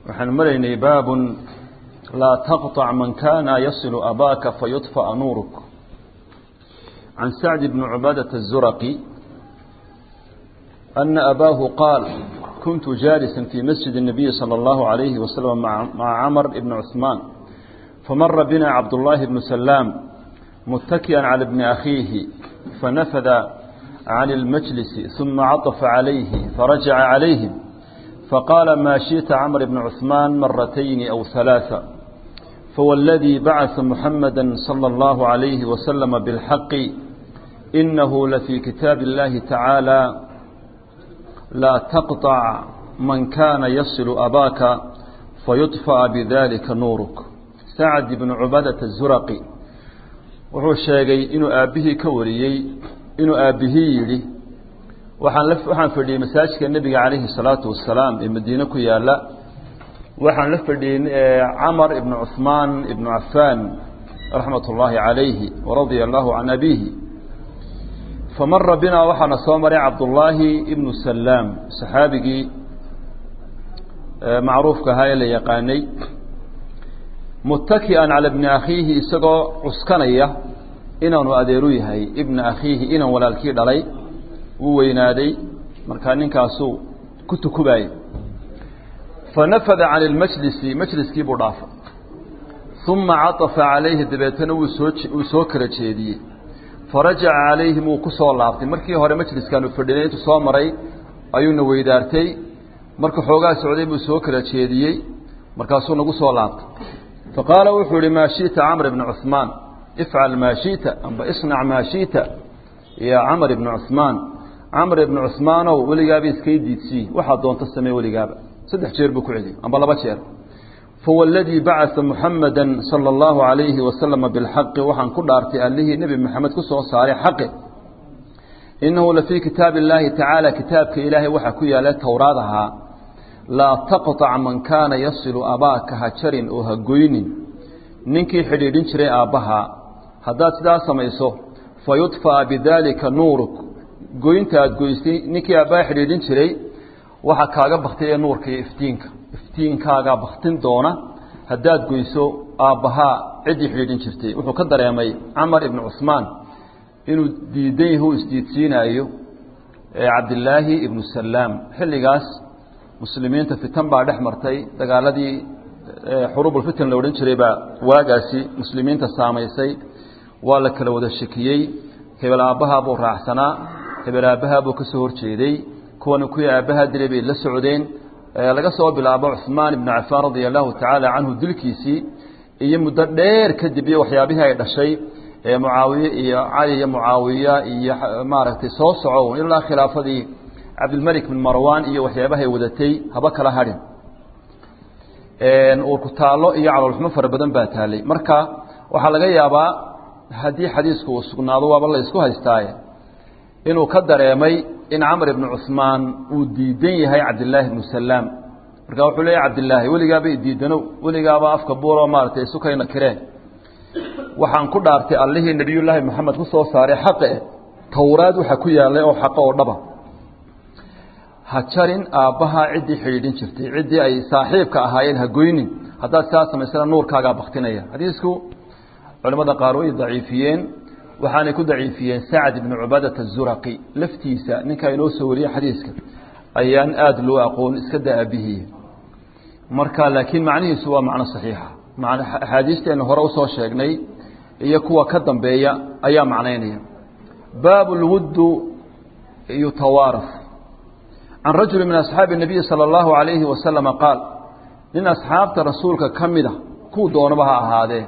waxaan maraynay baabun laa taqطac man kana yasilu abaaka fayudfa'a nuuruk can sacd bni cubaadaةa الzuraqi ana abaahu qaal kuntu jaalisa fii masjid الnabiyi salى اllahu عalayhi waslm maca camr bni cuثmaan famara bina cabdullaahi bnu salaam muttaki'an cala bni akhiihi fanafada can اlmajlisi ثuma caطfa calayhi farajaca calayhim فقال ما شئت عمرو بن عثمان مرتين أو ثلاثة فوالذي بعث محمدا صلى الله عليه وسلم بالحق إنه لفي كتاب الله تعالى لا تقطع من كان يصل أباك فيطفأ بذلك نورك سعد بن عبادة الزرقي وهو الشيغي إنه آبه كوريي إنه آبه يلي waxaan la waxaan fadhiyey masaajidka nebiga calayhi salaatu wasalaam ee madiine ku yaala waxaan la fadhiyey camar ibnu cuhmaan ibnu cafaan raxmat ullaahi calayhi waradia allahu can abiihi famara binaa waxaana soo maray cabdullaahi ibnu salaam saxaabigii macruufka ahaa ee la yaqaanay muttaki'an cala bni akhiihi isagoo cuskanaya inaanu adeeru yahay ibna akhiihi inan walaalkii dhalay wuu weynaaday markaa ninkaasuu ku tukubaayey fanafada can ilmajlisi majliskii buu dhaafay uma caطafa calayhi dabeetana wuu soo wuu soo kala jeediyey farajaca calayhim wuu ku soo laabtay markii hore majliskaanu fadhinay intuu soo maray ayuuna weydaartay marka xoogaa socday buu soo kala jeediyey markaasuu nagu soo laabtay faqaala wuxuu ihi maa shiئta camr bna cuثmaan ifcal maa shiئta amba isnac maa shiئta ya camr ibna cuثmaan camr ibnu cuثmaanow weligaaba iskay diidsii waxaad doonto samee weligaaba saddex jeer buu ku celiyey amba laba jeer fawaladii bacaa muxamada salى اllahu عalayhi wasalama biاlxaqi waxaan ku dhaartay allihii nebi moxamed ku soo saaray xaqi inahu lafii kitaabi اllaahi tacaala kitaabka ilaahay waxaa ku yaala towraad ahaa laa taqطac man kaana yasilu abaaka ha jarin oo ha goynin ninkii xidhiidhin jiray aabbaha haddaad sidaa samayso fayudfa'a bidaalika nuuruk goynta aada goysay ninkii aabbaa xidhiidhin jiray waxaa kaaga baktay ee nuurka iyo iftiinka iftiinkaagaa baktin doona haddaad goyso aabbahaa ciddii xidhiidhin jirtay wuxuu ka dareemay camar ibnu cuثmaan inuu diidan yahu isdiidsiinaayo cabdilaahi ibnu salaam xilligaas muslimiinta fitan baa dhex martay dagaaladii xuruubulfitan la odhan jiray baa waagaasi muslimiinta saamaysay waa la kala wada shekiyey hebel aabbahaa buu raacsanaa hebel aabbahaa buu ka soo horjeeday kuwana kuwii aabbahaa dilay bay la socdeen laga soo bilaabo cuثmaan ibnu cafaan radia allahu tacaala canhu dilkiisii iyo muddo dheer kadib iyo waxyaabihii ay dhashay ee mucaawiye iyo cali iyo mucaawiya iyo maaragtay soo soco ilaa khilaafadii cabdilmelik bin marwan iyo waxyaabahay wadatay haba kala hadhin uurku taallo iyo caloolxumo fara badan baa taalay marka waxaa laga yaabaa haddii xadiisku uu sugnaado waaba la isku haystaaye inuu ka dareemay in camr ibnu cuثmaan uu diidan yahay cabdilaahi ibnu salaam marka wuxuu leeyahy cabdilaahi weligaaba idiidanow weligaaba afka buuro maaratay isukayna kireen waxaan ku dhaartay allihii nebiyullaahi moxamed ku soo saaray xaqe towraad waxa ku yaalay oo xaqo oo dhaba ha jarin aabbahaa ciddii xidhiidhin jirtay ciddii ay saaxiibka ahaayeen ha goynin haddaad sidaa samaysana nuurkaagaa baktinaya xadiisku culamada qaar way daciifiyeen waxaanay ku daciifiyeen sacd ibnu cubaadata azuraqi laftiisa ninkaa inoo soo wariyey xadiiska ayaan aada loo aqoon iska daa abihiye marka laakiin macnihiisu waa macno saxiixa axaadiisteenna hore usoo sheegnay iyo kuwa ka dambeeya ayaa macnaynaya baabu lwuddu yutawaaras can rajuli min asxaabi الnabiyi salى اllahu alayhi wasalama qaal nin asxaabta rasuulka ka mida kuu doonaba ha ahaadee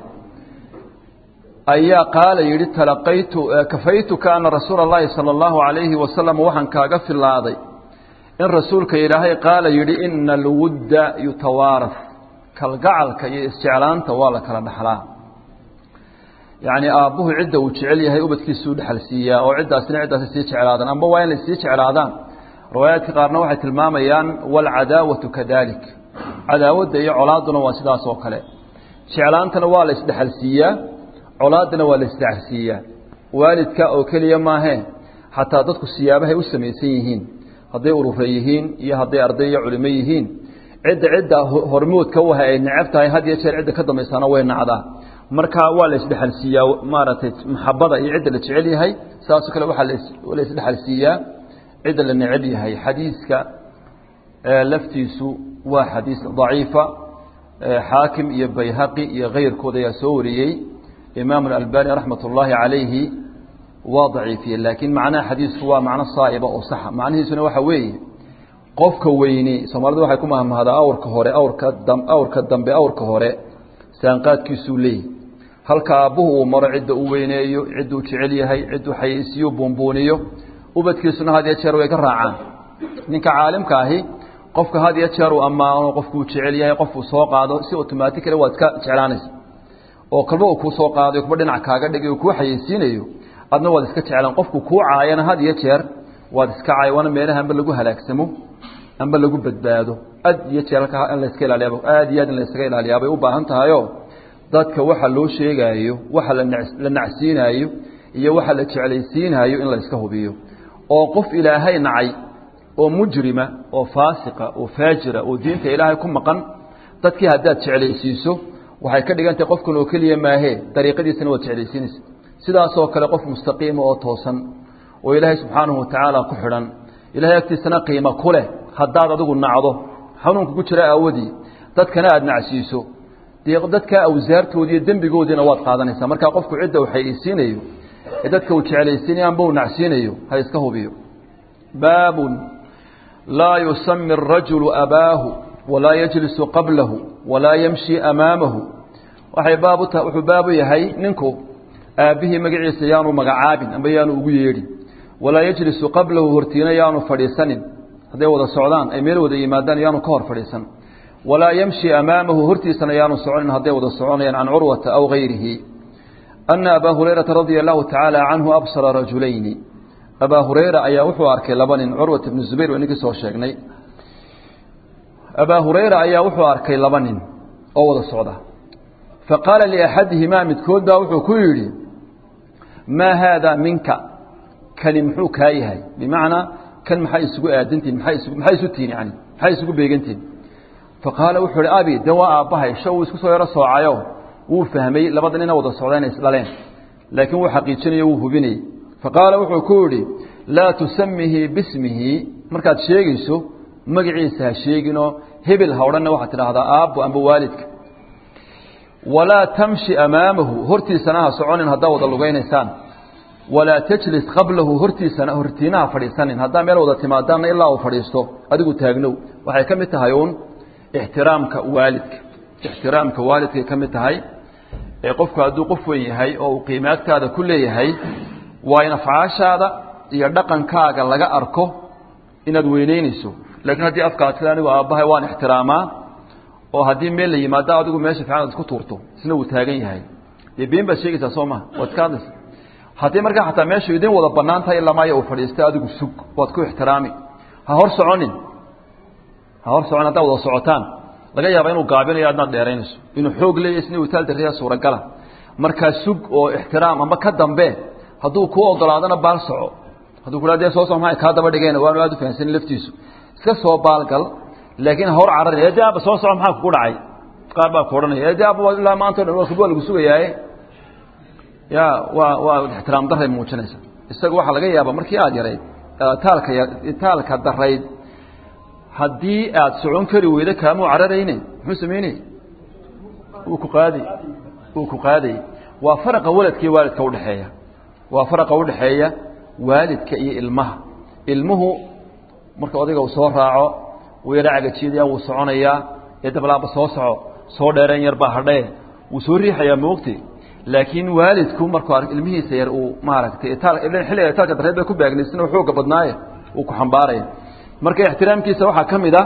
ayaa qaala yidhi talaqaytu kafaytuka ana rasuula اllahi salى اllahu alayhi wasalam waxaan kaaga filaaday in rasuulka ilaahay qaala yidhi ina alwudda yutawaaras kalgacalka iyo isjeclaanta waa la kala dhaxlaa yacni aabbuhu cidda uu jecel yahay ubadkiisuu dhexal siiyaa oo ciddaasina ciddaasi sii jeclaadaan amba waa inay sii jeclaadaan riwaayaadka qaarna waxay tilmaamayaan waalcadaawatu kadalik cadaawadda iyo colaadduna waa sidaas oo kale jeclaantana waa la isdhexal siiyaa colaaddana waa la isdhexalsiiyaa waalidka oo keliya maahee xataa dadku siyaabahay u samaysan yihiin hadday urure yihiin iyo hadday arday iyo culimo yihiin cidda cidda hormoodka u ahay ay necab tahay had iyo jeer cidda ka dambaysaana way nacdaa marka waa la isdhexalsiiyaa maaragtay maxabada iyo cidda la jecel yahay saasoo kale waxaa la isdhexalsiiyaa cidda la necab yahay xadiiska laftiisu waa xadiis daciifa xaakim iyo bayhaqi iyo kayrkood ayaa soo wariyey imaam اalbani raxmat ullaahi calayhi waa daciifiyey laakiin macnaha xadiisku waa macno saaiba oo saxa macnihiisuna waxa weeye qofka weyni soomaalidu waxay ku mahmahdaa awrka hore awrka awrka dambe awrka hore saanqaadkiisuu leeyahy halka aabbuhu uu maro cidda uu weyneeyo cidduu jecel yahay cidduu xayeysiyo buunbuuniyo ubadkiisuna had iyo jeer way ka raacaan ninka caalimka ahi qofka had iyo jeer uu ammaano qofkuu jecel yahay qofuu soo qaado si automatically waad iska jeclaanaysa oo kalba uu kuu soo qaadayo kuba dhinac kaaga dhigay kuu xayeysiinayo adna waad iska jeclaan qofku kuu caayana had iyo jeer waad iska caay waana meelaha amba lagu halaagsamo amba lagu badbaado aad iyo jeer halkaa in layska ilaaliyaaba aad iyo aad in laysaga ilaaliyaa bay u baahan tahayo dadka waxa loo sheegaayo waxa la nacsiinaayo iyo waxa la jeclaysiinaayo in la iska hubiyo oo qof ilaahay nacay oo mujrima oo faasiqa oo faajira oo diinta ilaahay ku maqan dadkii haddaad jeclaysiiso waxay ka dhigan tahay qofkan oo keliya maahee dariiqadiisana waad jeclaysiinaysa sidaasoo kale qof mustaqiima oo toosan oo ilaahay subxaanahu watacaala ku xidhan ilahay agtiisana qiimo ku leh haddaad adigu nacdo xanuunka ku jira aawadii dadkana aada nacsiiso dee dadkaa awsaartoodi iyo dembigoodiina waad qaadanaysaa markaa qofku cidda uu xayeysiinayo ee dadka uu jeclaysiinayo amba uu nacsiinayo ha iska hubiyo baabun laa yusami arajulu abaahu walaa yajlisu qablahu walaa yamshi amaamahu waxay baab uta wuxuu baabu yahay ninku aabbihii magaciisa yaanu magacaabin amba yaanu ugu yeedhin walaa yajlisu qablahu hortiina yaanu fadhiisanin hadday wada socdaan ay meel wada yimaadaan yaanu ka hor fadhiisan walaa yamshi amaamahu hortiisana yaanu soconin hadday wada soconayaan can curwata aw gayrihi ana abaa hurayrata radia allahu tacaala canhu absara rajulayni abaa hurayra ayaa wuxuu arkay laba nin curwata bnu zubayr waa ninkii soo sheegnay abaa hurayra ayaa wuxuu arkay laba nin oo wada socda faqaala liaxadihimaa midkood baa wuxuu ku yidhi maa haada minka kani muxuu kaa yahay bimacnaa kan maxay isugu aadantihin maay is maxay isu tihin yani maxay isugu beegantihin faqaala wuxuu ihi abi de waa aabbahay sha uu isku soo yaro soocayo wuu fahmay labada nina wada socda inay isdhaleen laakiin wuu xaqiijinayo wuu hubinayey faqaala wuxuu ku yidhi laa tusamihi bismihi markaad sheegayso magaciisa ha sheeginoo hebel ha odhanna waxaad tidhaahdaa aabbo amba waalidka walaa tamshi amaamahu hortiisana ha soconin haddaa wada lugaynaysaan walaa tajlis qablahu hortiisana hortiinaha fadhiisanin haddaa meel wada timaadaanna ilaa uu fadhiisto adigu taagnow waxay ka mid tahay uun ixtiraamka waalidka ixtiraamka waalidkay ka mid tahay ee qofku hadduu qof weyn yahay oo uu qiimaagtaada ku leeyahay waa in afcaashaada iyo dhaqankaaga laga arko inaad weyneynayso laakiin haddii afkaad sida anigu aabbahay waan ixtiraamaa oo haddii meel la yimaado adigu meesha fiican ad isku tuurto isna uu taagan yahay dee been baad sheegaysaa soo maha waad iska hadlaysa haddii markaa xataa meeshu idin wada bannaan tahay ilamaayo uu fadhiistay adigu sug waad ku ixtiraami ha hor soconin ha hor soconin haddaa wada socotaan laga yaaba inuu gaabinayo adnaad dheeraynayso inuu xoog leeya isna uu taal darriya suuragala markaa sug oo ixtiraam ama ka dambe hadduu kuu ogolaadana baal soco hadduu kula dee soo so maa kaa daba dhigeen waanu aad u fahansanin laftiisu iska soo baalgal laakiin hawr carari ede aaba soo soco maxaa kugu dhacay qaar baa ku odhanaya ede aaba ilaa maanta o dhan waa lagu sugayaaye ya waa waa ixtiraam daray muujinaysa isaga waxaa laga yaaba markii aad yarayd taalka taalka darayd haddii aad socon kari weydo kaamuu cararayne muxuu samaynay wuu ku qaadi wuu ku qaaday waa faraqa waladka iyo waalidka udhexeeya waa faraqa udhexeeya waalidka iyo ilmaha ilmuhu marka odayga uu soo raaco wuu yara cagajiyadaya wuu soconayaa ee dablaaba soo soco soo dheereen yar baa hadhee wuu soo riixayaa moogti laakiin waalidku markuu ark ilmihiisa yar uu maaragtay xilliga itaalka dareed bay ku baagnaysina xooga badnaaye uu ku xambaaraya marka ixtiraamkiisa waxaa ka mid a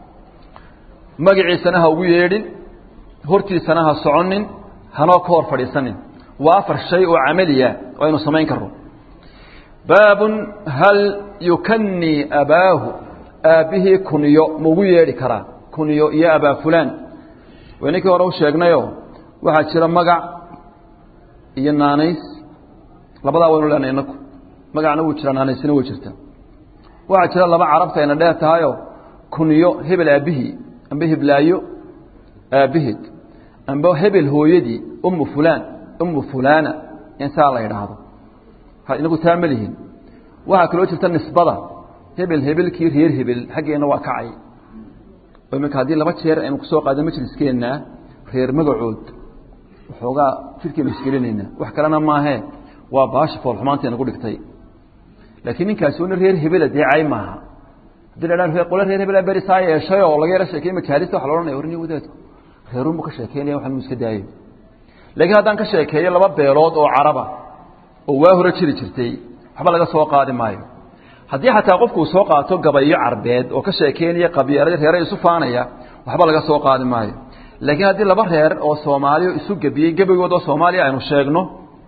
magaciisana ha ugu yeedhin hortiisana ha soconin hanoo ka hor fadhiisanin waa afar shay oo camaliya oo aynu samayn karno baabun hal yukanii abaahu aabbihii kuniyo ma ugu yeedhi karaa kuniyo iyo abaa fulaan wayninkii hore u sheegnayo waxaa jira magac iyo naanays labadaa waynu leenahay inaku magacna wuu jiraa naanaysina way jirta waxaa jira laba carabta ayna dheer tahayo kuniyo hebel aabbihii amba hiblaayo aabbaheed amba hebel hooyadii umu fulaan umu fulaana in saa la idhaahdo inagu taa ma lihin waxaa kaloo jirta nisbada hebel hebelkii reer hebel xaggeenna waa kacay oo iminka haddii laba jeer aynu kusoo qaado majliskeenna reer magacood waxoogaa jidhkeenu isgelinaynaa wax kalena maahee waa baasha foolxumaanta inagu dhigtay laakiin ninkaasi una reer hebela dee cay maaha haddii la dhaan qole reer hebela beri saa yeeshay oo laga yaro sheekey makaalista waxa la odhanaya warniya wadaadku reerunbu ka sheekeynaya waxan mu iska daayo laakiin haddaan ka sheekeeyo laba beelood oo caraba oo waa hore jiri jirtay waxba laga soo qaadi maayo haddii xataa qofku uu soo qaato gabayo carbeed oo ka sheekeynaya qabiilada reere isu faanaya waxba laga soo qaadi maayo laakiin haddii laba reer oo soomaaliya isu gebiyey gebigood oo soomaaliya aynu sheegno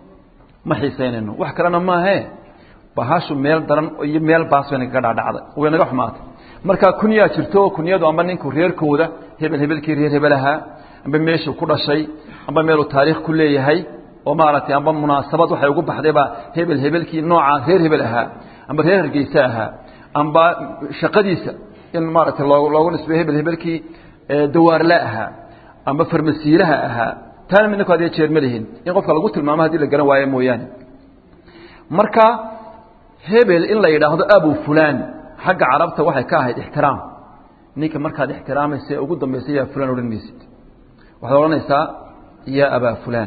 ma xiisaynayno wax kalena maahe bahashu meel daran iyo meel baas bay nagaga dhaadhacday way naga xumaatay marka kunyaa jirto kunyadu amba ninku reerkooda hebel hebelkii reer hebel ahaa amba meeshuu ku dhashay amba meeluu taariikh ku leeyahay oo maaragtay amba munaasabad waxay ugu baxdayba hebel hebelkii noocaa reer hebel ahaa amba reer hargeysa ahaa amba shaqadiisa in maaragtay loo loogu nisbeyo hebel hebelkii dawaarla ahaa amba farmasiilaha ahaa taana midninku adiga jeer ma lihin in qofka lagu tilmaamo hadii la garan waayo mooyaane marka hebel in la yidhaahdo abu fulaan xagga carabta waxay ka ahayd ixtiraam ninka markaad ixtiraamaysa ee ugu dambaysa yaa fulaan odhan maysid waxaad odhanaysaa yaa abaa fulaan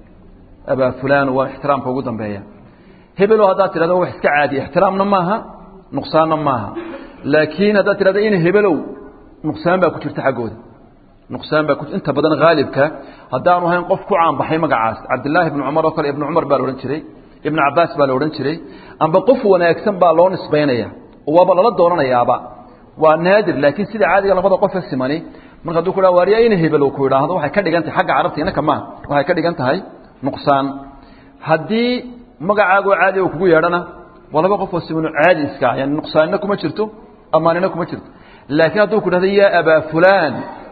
abaa fulaan waa ixtiraamka ugu dambeeya hebelo haddaad tidhahdo wax iska caadiya ixtiraamna maaha nuqsaanna maaha laakiin haddaad tidhahdo in hebelow nuqsaan baa ku jirta xaggooda nuqsaan baa inta badan haalibka haddaanu ahayn qof ku caanbaxay magacaas cabdillaahi ibnu cumar oo kale ibnu cumar baa la odhan jiray ibnu cabaas baa la odhan jiray amba qof wanaagsan baa loo nisbaynaya waaba lala doonanayaaba waa naadir laakiin sida caadiga labada qofe simani marka haduu ku waariya ina hebel ku idhaahdo waxay ka dhigan tahay xagga carabta inaka maaha waxay ka dhigan tahay nuqsaan haddii magacaagoo caadi uu kugu yeedhana waa laba qof oo simano caadi iska yani nuqsaanina kuma jirto amaanina kuma jirto laakiin hadduu ku dhahdo yaa abaa fulaan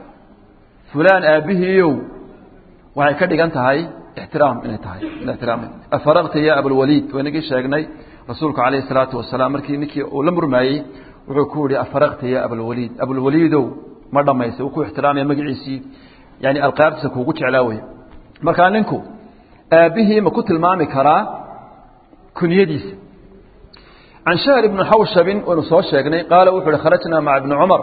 fulaan aabbihiiyow waxay ka dhigan tahay ixtiraam inay tahay ixtiraam afaraqta ya abulwaliid waynagii sheegnay rasuulku calayhi salaatu wasalaam markii ninkii uu la murmaayey wuxuu ku yihi afaraqta ya abulwaliid abulwaliidow ma dhammaysa uu ku ixtiraamaya magaciisii yani alqaabtiisa kuugu jeclaa wey markaa ninku aabbihii ma ku tilmaami karaa kunyadiisa can shahr ibni xawshabin waynu soo sheegnay qaala wuxu uhi kharajnaa maca ibni cumar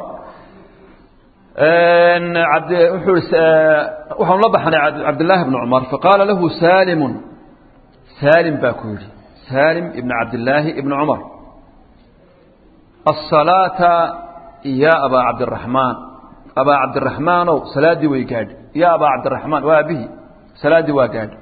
wuxuu waxaanu la baxnay cabdillaahi bni cumar faqaala lahu saalimu saalim baa ku yidhi saalim ibn cabdillaahi ibni cumar asalaata ya abaa cabdiraxmaan abaa cabdiraxmaanow salaaddii way gaadhi ya abaa cabdiraxmaan waa aabihii salaaddii waa gaadhi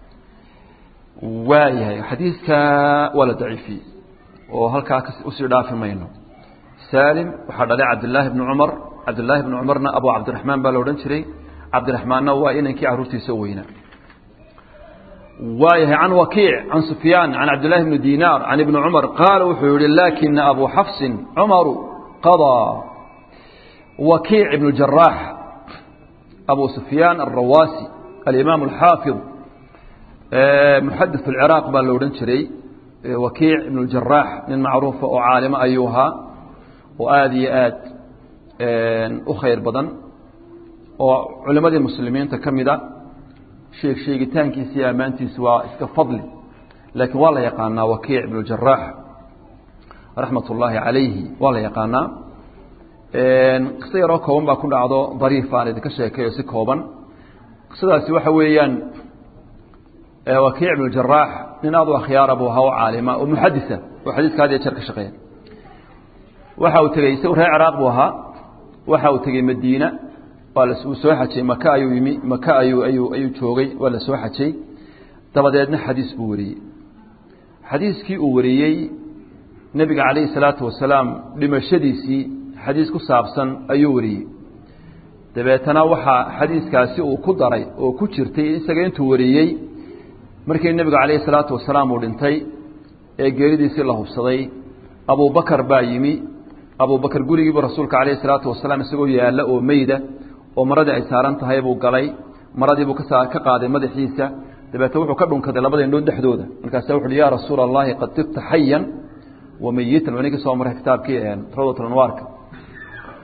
waa yahay xadiidka waa la daciifiyey oo halkaa usii dhaafi mayno saalim waxaa dhalay cabdillaahi bni cumar cabdillaahi bni cumarna abu cabdiraxmaan baa la odhan jiray cabdiraxmaanna waa inankii carruurtiisa u weynaa waayahay can wakiic can sufyaan can cabdillahi bni dinaar can ibni cumar qaala wuxuu yihi laakina abu xafsin cumaru qadaa wakiic ibnu jaraax abu sufyaan alrawaasi alimaam alxaafid muxadis alciraaq baa la odhan jiray wakiic ibnu jaraax nin macruufa oo caalimo ayuu ahaa oo aada iyo aad u khayr badan oo culimadii muslimiinta ka mida sheeg sheegitaankiisa iyo ammaantiisa waa iska fadli laakiin waa la yaqaanaa wakiic ibnu jaraax raxmat ullaahi calayhi waa la yaqaanaa qiso yaroo kooban baa ku dhacdo dariif aan idinka sheekayo si kooban qisadaasi waxa weeyaan wakiic ibnu jaraax nin aad u akhyaara buu ahaa oo caalima oo muxadisa oo xadiiska had iyo jeer ka shaqeeya waxa uu tegey isagu reer ciraaq buu ahaa waxa uu tegey madiina waa la uu soo xajay maka ayuu yimi maka ayuu ayuu ayuu joogay waa la soo xajay dabadeedna xadiis buu wariyey xadiiskii uu wariyey nebiga calayhi salaatu wasalaam dhimashadiisii xadiis ku saabsan ayuu wariyey dabeetana waxaa xadiiskaasi uu ku daray oo ku jirtay isaga intuu wariyey markii nebiga calayhi salaatu wasalaam uu dhintay ee geeridiisii la hubsaday abubakar baa yimi abubakar gurigiibu rasuulka calayhi salaatu wasalaam isagoo yaalla oo meyda oo maradii ay saaran tahay buu galay maradiibuu ka ka qaaday madaxiisa dabeetna wuxuu ka dhunkaday labada indhood dhexdooda markaasa wuxu uhi yaa rasuula allahi qad tibta xayan wa meyitan waa ninkii soo maray kitaabkii rawdat anwaarka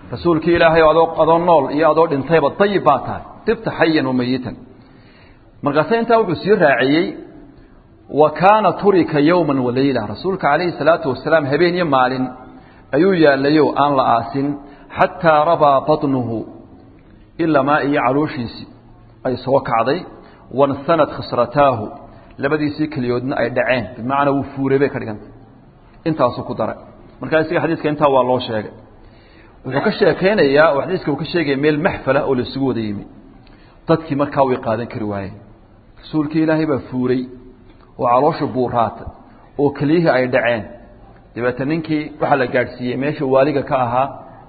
rasuulkii ilaahay adoo adoo nool iyo adoo dhintayba dayib baa tahay dibta xayan wamayitan markaase intaa wuxuu sii raaciyey wa kaana turika yowma walayla rasuulka calayhi salaatu wasalaam habeen iyo maalin ayuu yaallayo aan la aasin xataa rabaa baطnuhu ilamaa iyo calooshiisii ay soo kacday wansanad khisrataahu labadiisii keliyoodna ay dhaceen bimacnaa wuu fuuray bay ka dhigantay intaasuu ku daray markaa isaga xadiiska intaa waa loo sheegay wuxuu ka sheekaynayaa oo xadiiska uu ka sheegaya meel maxfala oo laisugu wada yimi dadkii markaa way qaadan kari waayeen rasuulkii ilaahay baa fuuray oo calooshu buuraatay oo keliyihii ay dhaceen dabeetna ninkii waxaa la gaadhsiiyey meesha waaliga ka ahaa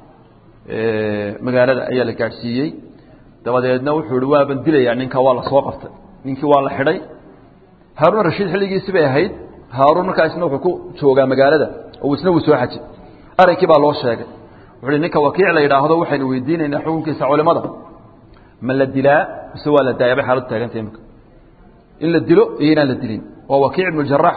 magaalada ayaa la gaadhsiiyey dabadeedna wuxuu ihi waaban dilayaa ninka waa la soo qabtay ninkii waa la xidhay haaruun rashiid xilligiisi bay ahayd haaruun markaa isna wuxuu ku joogaa magaalada oo isna wuu soo xajay arrinkii baa loo sheegay wuxuu hi ninka wakiic la yidhaahdo waxaynu weydiinaynaa xukunkiisa culimada ma la dilaa mise waa la daaya bay xaaladu taagantay imika in la dilo iyo inaan la dilin waa wakiic ibnu jaraax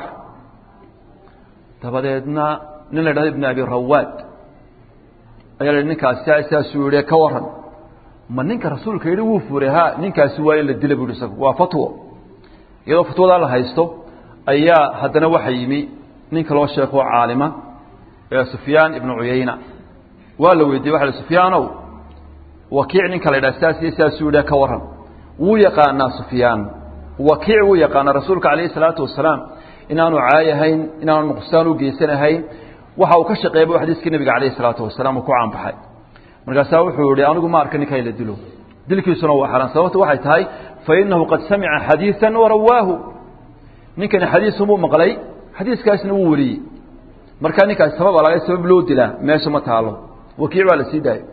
dabadeedna nin la yidhahdo ibn abi rawaad ayaa la yidhi ninkaasi saasuu yihi ka waran ma ninka rasuulka yidhi wuu furay ha ninkaasi waa in la dila bu yihi isagu waa fatwo iyadoo fatwadaa la haysto ayaa haddana waxa yimi ninka loo sheeko caalima ee sufyaan ibnu cuyayna waa la weydiiyey waxa sufyaanow wakiic ninka la yidhaha saas iyo saasuu yidhi ka waran wuu yaqaanaa sufyaan wakiic wuu yaqaanaa rasuulka calayhi salaatu wasalaam inaanu caayahayn inaanu nuqsaan u geysanahayn waxa uu ka shaqeeyay bu xadiiskii nabiga calayhi salaatu wasalaam uu ku caanbaxay markaasaa wuxuu yihi anigu ma arka ninka la dilo dilkiisuna waa xaraan sababta waxay tahay fa inahu qad samica xadiiثa warawaahu ninkani xadiisumuu maqlay xadiiskaasna wuu wariyey markaa ninkaasi sabab alaga sabab loo dilaa meesha ma taalo wakiic baa la sii daayey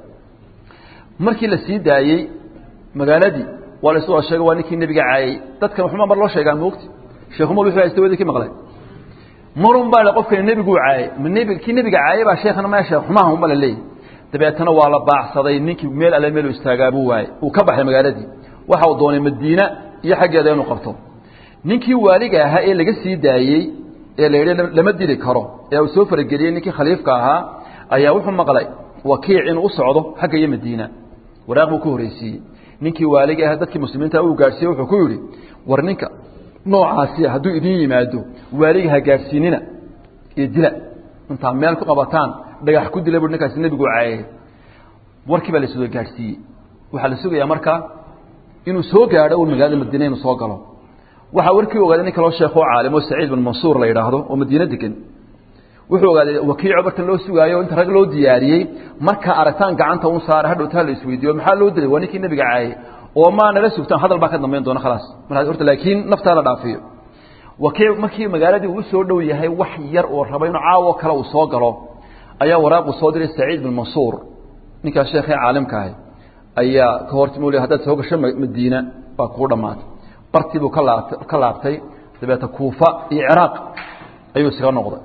markii la sii daayey magaaladii waa la isu wada sheegay waa ninkii nebiga caayey dadkan waxuma mar loo sheegaa moogti sheekhumar wuxuu haysta wadii ki maqlay marun baa la qofkani nebiguu caayey ma nebi kii nebiga caayey baa sheekhana maya sheekh xumaha uma la leeyahy dabeetana waa la baacsaday ninkii meel alle meel istaagaabuu waayey uu ka baxay magaaladii waxa uu doonay madiina iyo xaggeeda inuu qabto ninkii waaliga ahaa ee laga sii daayey ee la yidhi lama dili karo ee uu soo farageliyey ninkii khaliifka ahaa ayaa wuxuu maqlay wakiic inuu u socdo xagga iyo madiina waraaq buu ka horreysiiyey ninkii waaliga aha dadkii muslimiinta uu gaadhsiiye wuxuu ku yidhi war ninka noocaasiya hadduu idin yimaado waaliga ha gaadhsiinina iyo dila intaa meel ku qabataan dhagax ku dila bu ninkaasi nebigu caayay warkii baa la soo gaadhsiiyey waxaa la sugayaa markaa inuu soo gaadho un magaalada madiina inuu soo galo waxaa warkii ogaaday nin kaloo sheekoo caalimo saciid bin mansuur la yidhaahdo oo madiine degan wuxuu ogaaday wakiico markan loo sugaayo inta rag loo diyaariyey markaa aragtaan gacanta un saara hadhowtaa la isweydiiyo maxaa loo dilay waa ninkii nebiga caayay oo maa nala sugtaan hadal baa ka dambayn doona khalaas mar horta laakiin naftaa la dhaafiyo wakiic markii magaaladii uu soo dhow yahay wax yar oo raba inuu caawo kale uu soo galo ayaa waraaqu soo diray saciid bin mansuur ninkaas sheekhee caalimka ahay ayaa ka hortimo haddaad soo gasho madiina baa kuu dhammaatay bartii buu ka laabtay ka laabtay dabeeta kuufa iyo ciraaq ayuu isaga noqday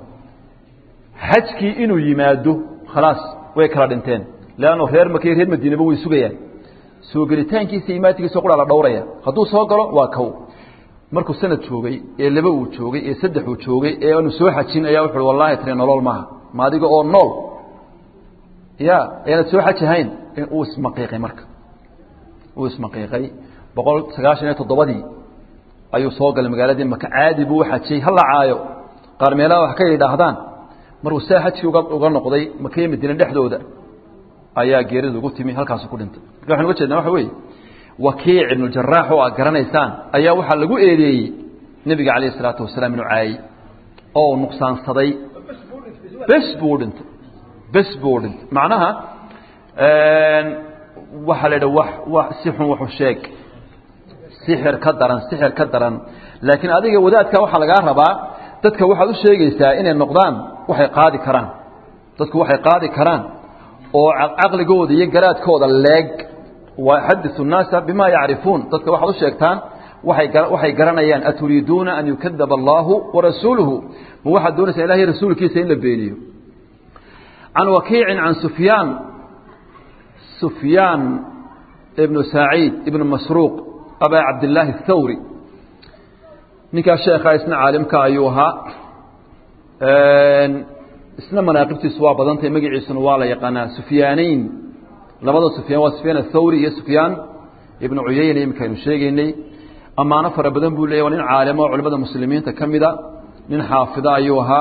xajkii inuu yimaado khalaas way kala dhinteen leanno reer maka reer madiinaba way sugayaan soo gelitaankiisa imaadkiisa qura la dhowraya hadduu soo galo waa kow markuu sanad joogay ee laba uu joogay ee saddex uu joogay ee aanu soo xajin ayaa wuxu uhi wallahi tani nolol maaha ma adiga oo nool ya ayaanad soo xaj ahayn uu ismaqiiqay marka uu ismaqiiqay boqol sagaashan iyo toddobadii ayuu soo galay magaaladii maka caadi buu uxajiyey hala caayo qaar meelaha wax ka yidhaahdaan markuu saa xajkii uga uga noqday makaiyo madiine dhexdooda ayaa geerida ugu timi halkaasu ku dhintay marka waxan uga jeednaa waxa weeye wakiic ibnu jaraax oo aad garanaysaan ayaa waxaa lagu eedeeyey nebiga calayh isalaatu wasalaam inuu caayey oo nuqsaansaday bes buu u dhintay bes buu u dhintay macnaha waxaa la idha wax wax si xun waxu sheeg sixir ka daran sixir ka daran laakiin adiga wadaadka waxaa lagaa rabaa dadka waxaad u sheegaysaa inay noqdaan waxay qaadi karaan dadku waxay qaadi karaan oo caqligooda iyo garaadkooda leeg waxadiثu الnaasa bima yacrifuun dadka waxaad u sheegtaan waay waxay garanayaan aturiiduuna an yukadaba allahu warasuuluhu ma waxaad doonaysaa ilahay rasuulkiisa in la beeniyo can wakiicin can sufyaan sufyaan ibnu saciid ibnu masruuq abaa cabdillaahi الthawri ninkaa sheekha isna caalimka ayuu ahaa isna manaaqibtiisu waa badantay magaciisuna waa la yaqaanaa sufyaanayn labada sufyaan waa sufyaan athawri iyo sufyaan ibnu cuyayna iminka aynu sheegaynay ammaano fara badan buu leeyay waa nin caalimo oo culimada muslimiinta ka mida nin xaafida ayuu ahaa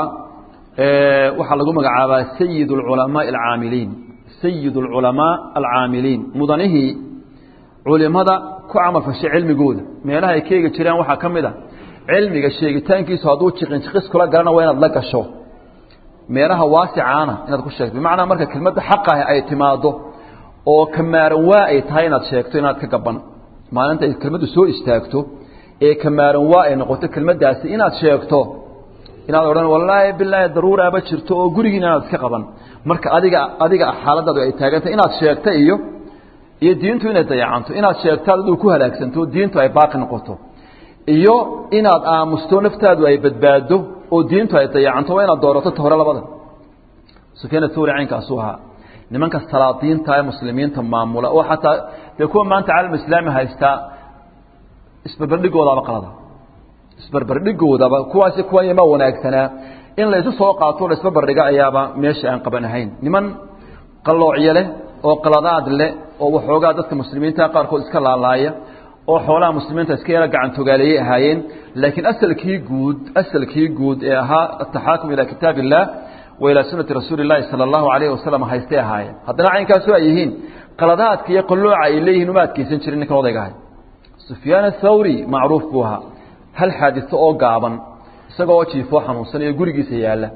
waxaa lagu magacaabaa sayid اlculamaai alcaamiliin sayid اlculamaa alcaamiliin mudanihii culimada ku camal fashay cilmigooda meelaha ay ka eegi jireen waxaa ka mid a cilmiga sheegitaankiisu hadduu jiqinjiqis kula galana waa inaad la gasho meelaha waasicaana inaad ku sheegto bimacnaa marka kelmadda xaqahi ay timaado oo kamaaran waa ay tahay inaad sheegto inaad ka gaban maalinta ay kelmaddu soo istaagto ee kamaaran waa ay noqoto kelmaddaasi inaad sheegto inaad odhan wallaahi bilaahi daruuraaba jirto oo gurigiina inaad iska qaban marka adiga adiga xaaladaadu ay taagantay inaad sheegto iyo iyo diintu inay dayacanto inaad sheegtaad aduu ku halaagsanto diintu ay baaqi noqoto iyo inaad aamusto naftaadu ay badbaado oo diintu ay dayacanto waa inaad doorato ta hore labada sufyaan athawri caynkaasuu ahaa nimanka salaadiinta ee muslimiinta maamula oo xataa dee kuwa maanta caalam islaami haystaa isbarbardhigoodaba qalada isbarbardhigoodaba kuwaasi kuwan ma wanaagsanaa in laysu soo qaato la isbarbardhiga ayaaba meesha aan qaban ahayn niman qalloocyo leh oo qaladaad leh oo waxoogaa dadka muslimiinta qaarkood iska laalaaya oo xoolaha muslimiinta iska yara gacantogaaleeyay ahaayeen laakiin asalkii guud asalkii guud ee ahaa ataxaakum ilaa kitaab illah wa ilaa sunati rasuuli llahi sala allahu alayhi wasalam haystay ahaayeen haddana caynkaasu ay yihiin qaladaadka iyo qallooca ay leeyihiin uma adkeysan jirin ninkan odayga ahay sufyaan athawri macruuf buu ahaa hal xaadiso oo gaaban isagoo jiifoo xanuunsanayo gurigiisa yaalla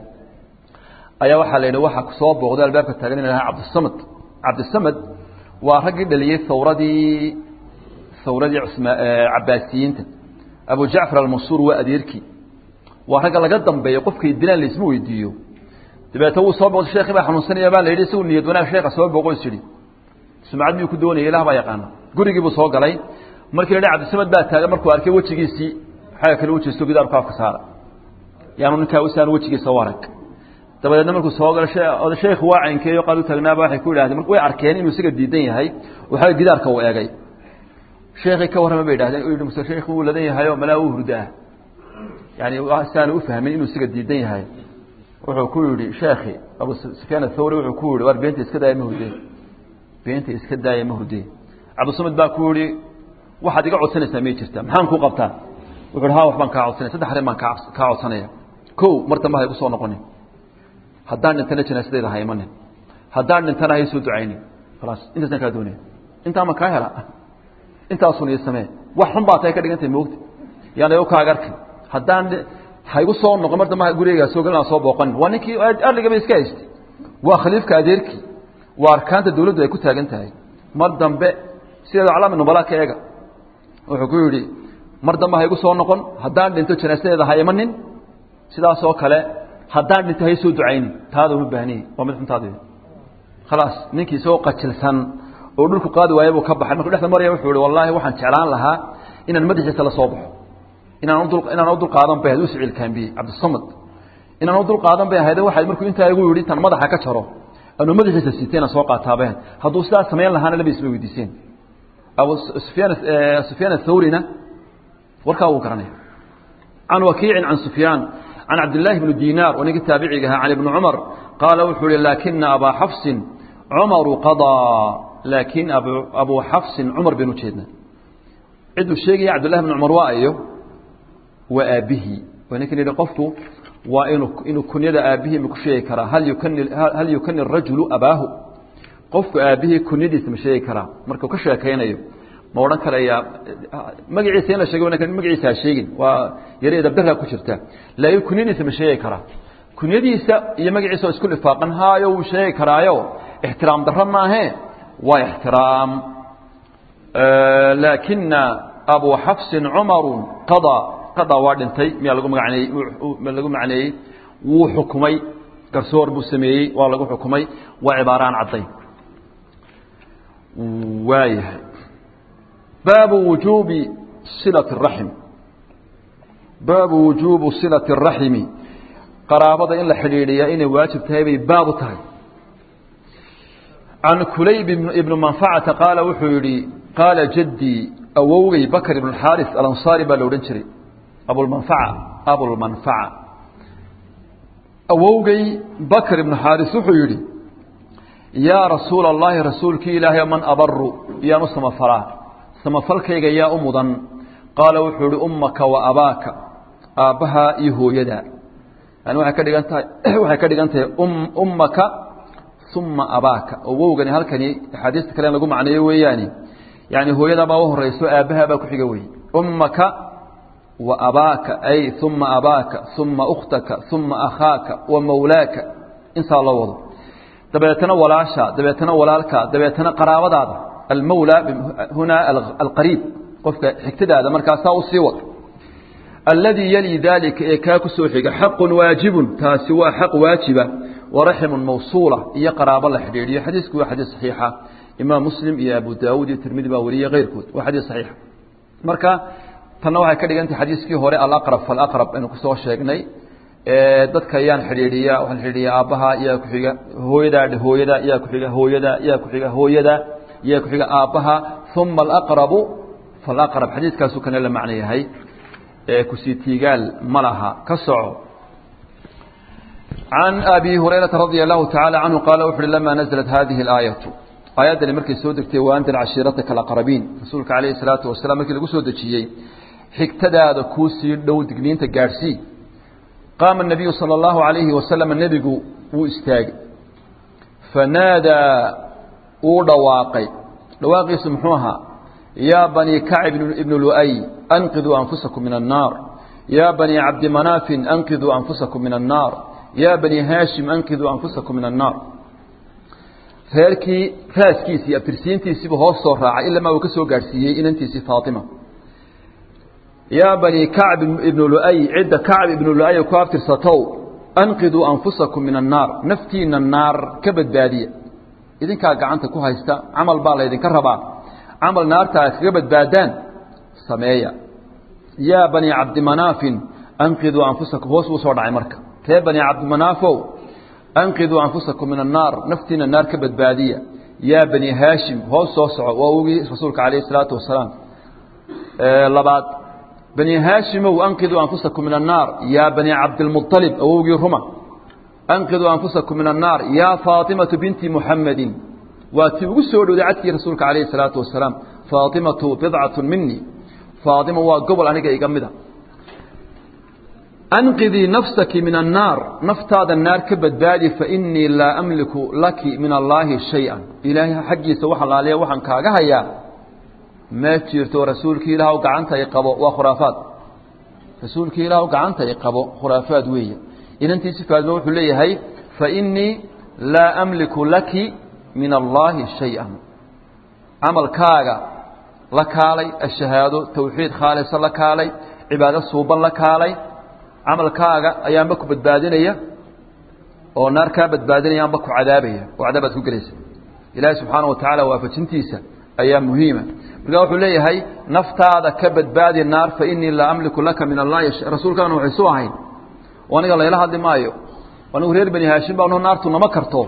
ayaa waxaa la yidhi waxaa kusoo booqday albaabka taagan in lahaa cabdisamad cabdisamad waa raggii dhaliyey hawradii hawradii cabaasiyiinta abu jacfar almansuur waa adeerkii waa ragga laga dambeeyo qofkay dilaan laisma weydiiyo dabeetna wuu soo booqday sheekii baa xanuunsanaya baa la yidhi isagu niyad wanaag sheeka soo booqo is yidhi sumcad miyuu ku doonaya ilah baa yaqaana gurigii buu soo galay markii la yidhi cabdisamad baa taagan markuu arkay wejigiisii xagga kale wejigiisto gidaarku afka saara yaanu ninkaa usaan wejigiisa u arag dabadeedna markuu soo galo sheekhu waa caynkeeyo qaad u taagnaaba waxay ku yidhahdeen way arkeen inuu isaga diidan yahay waxaa gidaarka uu eegay sheekii ka warrama bay yidhahdeen u yidhi muse sheekhu wuu ladan yahay oo malaa uu hurdaa yani saanu u fahmin inuu isaga diidan yahay wuxuu ku yidhi sheekhi abu sufyaan athawri wuxuu ku yidhi war beenta iska daaya ma hurdee beenta iska daaya ma hurdee cabdisamad baa ku yidhi waxaad iga codsanaysaa may jirtaa maxaan kuu qabtaa wuxu uhi ha wax baan kaa codsanaya saddex arrin baan kaa kaa codsanaya kow mar dambe ha igu soo noqonin haddaan dhintana janaasadayda ha imanin haddaan dhintana ha isoo ducaynin khalaas intaasaan kaa doonaya intaa ma kaa hela intaasun ii samee wax xun baa tahay ka dhigantay moogta yaana u kaaga arkin haddaan ha igu soo noqon mar dambe gurigeygaa soo gelin aan soo booqanin waa ninkii arligaba iska haystay waa khaliifka adeerkii waa arkaanta dawladdu ay ku taagan tahay mar dambe sideeda calaami nubala ka eega wuxuu ku yidhi mar dambe ha igu soo noqon haddaan dhinto janaasadeeda ha imanin sidaasoo kale haddaan dhinto ha isoo ducaynin taada uma baahniye waa mid xuntaad khalaas ninkii isagoo qajilsan oo dhulku qaadi waaya buu ka baxay markuu dhexda maraya wuxuu ihi wallaahi waxaan jeclaan lahaa inaan madaxiisa la soo baxo inaan udul inaan u dul qaadan bay ahayd u siciil kaambiye cabdisamad inaan u dul qaadan bay ahayd waxay markuu intaa igu yidhi tan madaxa ka jaro anuu madaxiisa siitay inaan soo qaataabeen hadduu sidaas samayn lahaana laba isma weydiiseen abu sufyaan sufyaan athawrina warkaa wuu garanaya can wakiicin can sufyaan can cabdillaahi bni dinaar oo ninkii taabiciga ahaa can ibni cumar qaala wuxuu ihi laakina abaa xafsin cumaru qadaa laakin abu abuu xafsin cumar baynu ujeednaa ciduu sheegaya cabdillahi bni cumar waa iyo waa aabbihii waa ninkan yihi qofku waa inuu inuu kunyada aabbihii ma ku sheegi karaa hal yukani hal yukani rajulu abaahu qofku aabbihii kunyadiisa ma sheegi karaa markuu ka sheekaynayo ma odhan karayaa magaciisa in la sheego magaciisa ha sheegin waa yare dabdarraa ku jirta laakiin kunyadiisa ma sheegi karaa kunyadiisa iyo magaciisa oo isku lifaaqan haayo wuu sheegi karaayo ixtiraam darro maahe waa ixtiraam laakina abu xafsin cumaru qadaa qadaa waa dhintay miyaa lagu maganeeyey lagu macneeyey wuu xukumay garsoor buu sameeyey waa lagu xukumay waa cibaaraan cadday waayahay baabu wujuubi silati الraxim baabu wujuubu silati الraximi qaraabada in la xidhiidhiyaa inay waajib tahay bay baabu tahay can kulayb ibn manfacata qaala wuxuu yihi qaala jaddii awowgay bakr ibn xaaris alansaari baa la odhan jiray abulmanfaca abulmanfaca awowgay bakr ibn xaaris wuxuu yidhi yaa rasuula allahi rasuulkii ilaahay man abaru yaan u samafalaa samafalkayga yaa u mudan qaala wuxuu ihi ummaka wa abaaka aabbahaa iyo hooyadaa yani waxay ka dhigan tahay waxay ka dhigan tahay ummaka uma abaaka oo wowgani halkani axaadiista kale in lagu macneeyo weeyaani yani hooyadaabaa u horeyso aabbahaa baa ku xiga wey ummaka wa abaaka ay uma abaaka uma ukhtaka uma akhaaka wa mawlaaka insaa loo wado dabeetana walaasha dabeetana walaalka dabeetana qaraabadaada almawla hunaa alqariib qofka xigtadaada markaasaa u sii wad alladii yali daalika ee kaa ku soo xiga xaqun waajibun taasi waa xaq waajiba waraximun mawsuula iyo qaraabo la xidhiidhiyo xadiisku waa xadiis saxiixa imaam muslim iyo abu daawuud iyo tirmidi baa wariye keyrkood waa xadiis saxiixa marka tanna waxay ka dhigan tahay xadiiskii hore alaqrab falaqrab aynu kusoo sheegnay dadka yaan xidhiidhiya waxaan xidhiidhiya aabbaha yaa ku xiga hooyadaa hooyada yaa ku xiga hooyada yaa ku xiga hooyada yaa ku xiga aabbaha uma alaqrabu falaqrab xadiiskaasu kana la macno yahay kusii tiigaal ma laha ka soco can abi hurayrata radia allahu tacaala canhu qaala wuxu uhi lama naزlat hadihi اlaayatu aayaddani markay soo degtay waandir cashiirataka alaqrabiin rasuulka calayhi الsalaatu wasalaam markii lagu soo dejiyey xigtadaada kuu sii dhow digniinta gaadhsii qaama الnabiyu salى اllahu عalayhi wasalam nebigu wuu istaagay fanaadaa wuu dhawaaqay dhawaaqiisu muxuu ahaa yaa banii kacb ibnu lu'ay anqiduu anfusakum min annaar yaa banii cabdimanaafin anqiduu anfusakum min annaar yaa banii haashim anqiduu anfusakum min annaar reerkii raaskiisii abtirsiintiisiibu hoos soo raacay ilamaa uu ka soo gaadhsiiyey inantiisii faatima yaa banii kacb ibnu lu'ay cidda kacb ibnu lu'ay ku abtirsatow anqiduu anfusakum min annaar naftiina naar ka badbaadiya idinkaa gacanta ku haysta camal baa laydinka rabaa camal naarta aad kaga badbaadaan sameeya yaa banii cabdimanaafin anqiduu anfusakum hoos buu soo dhacay marka ree banii cabdimanaafow anqiduu anfusakum min annaar naftiina naar ka badbaadiya yaa banii haashim hoos soo soco waa ogii rasuulka calayhi isalaatu wasalaam labaad banii haashimow anqiduu anfusakum min annaar yaa banii cabdilmualib awowgii ruma anqiduu anfusakum min annaar yaa faatimatu binti muxamedin waa tii ugu soo dhowday cadkii rasuulka calayhi salaatu wasalaam faatimatu bidcatu minii faatima waa gobol aniga iga mida anqidii nafsaki min annaar naftaada naar ka badbaadi fainii laa amliku laki min allaahi shay-an ilaahay xaggiisa wax alaaliya waxaan kaaga hayaa ma jirto rasuulkii ilaah gacanta i qabo waa khuraafaad rasuulkii ilaah gacanta i qabo khuraafaad weeye inantiisi faadmo wuxuu leeyahay fainii laa amliku laki min allaahi shay-an camalkaaga la kaalay ashahaado tawxiid khaalisa la kaalay cibaado suuban la kaalay camalkaaga ayaanba ku badbaadinaya oo naar kaa badbaadinaya anba ku cadaabaya oo cadaabaad ku gelaysa ilaahi subxaana wa tacaala waafajintiisa ayaa muhiima markaa wuxuu leeyahay naftaada ka badbaadi naar fa inii laa amliku laka min allahi rasuulkaana waxay su ahayn oo aniga layla hadli maayo anigu reer bani haashim baa noo naartu nama karto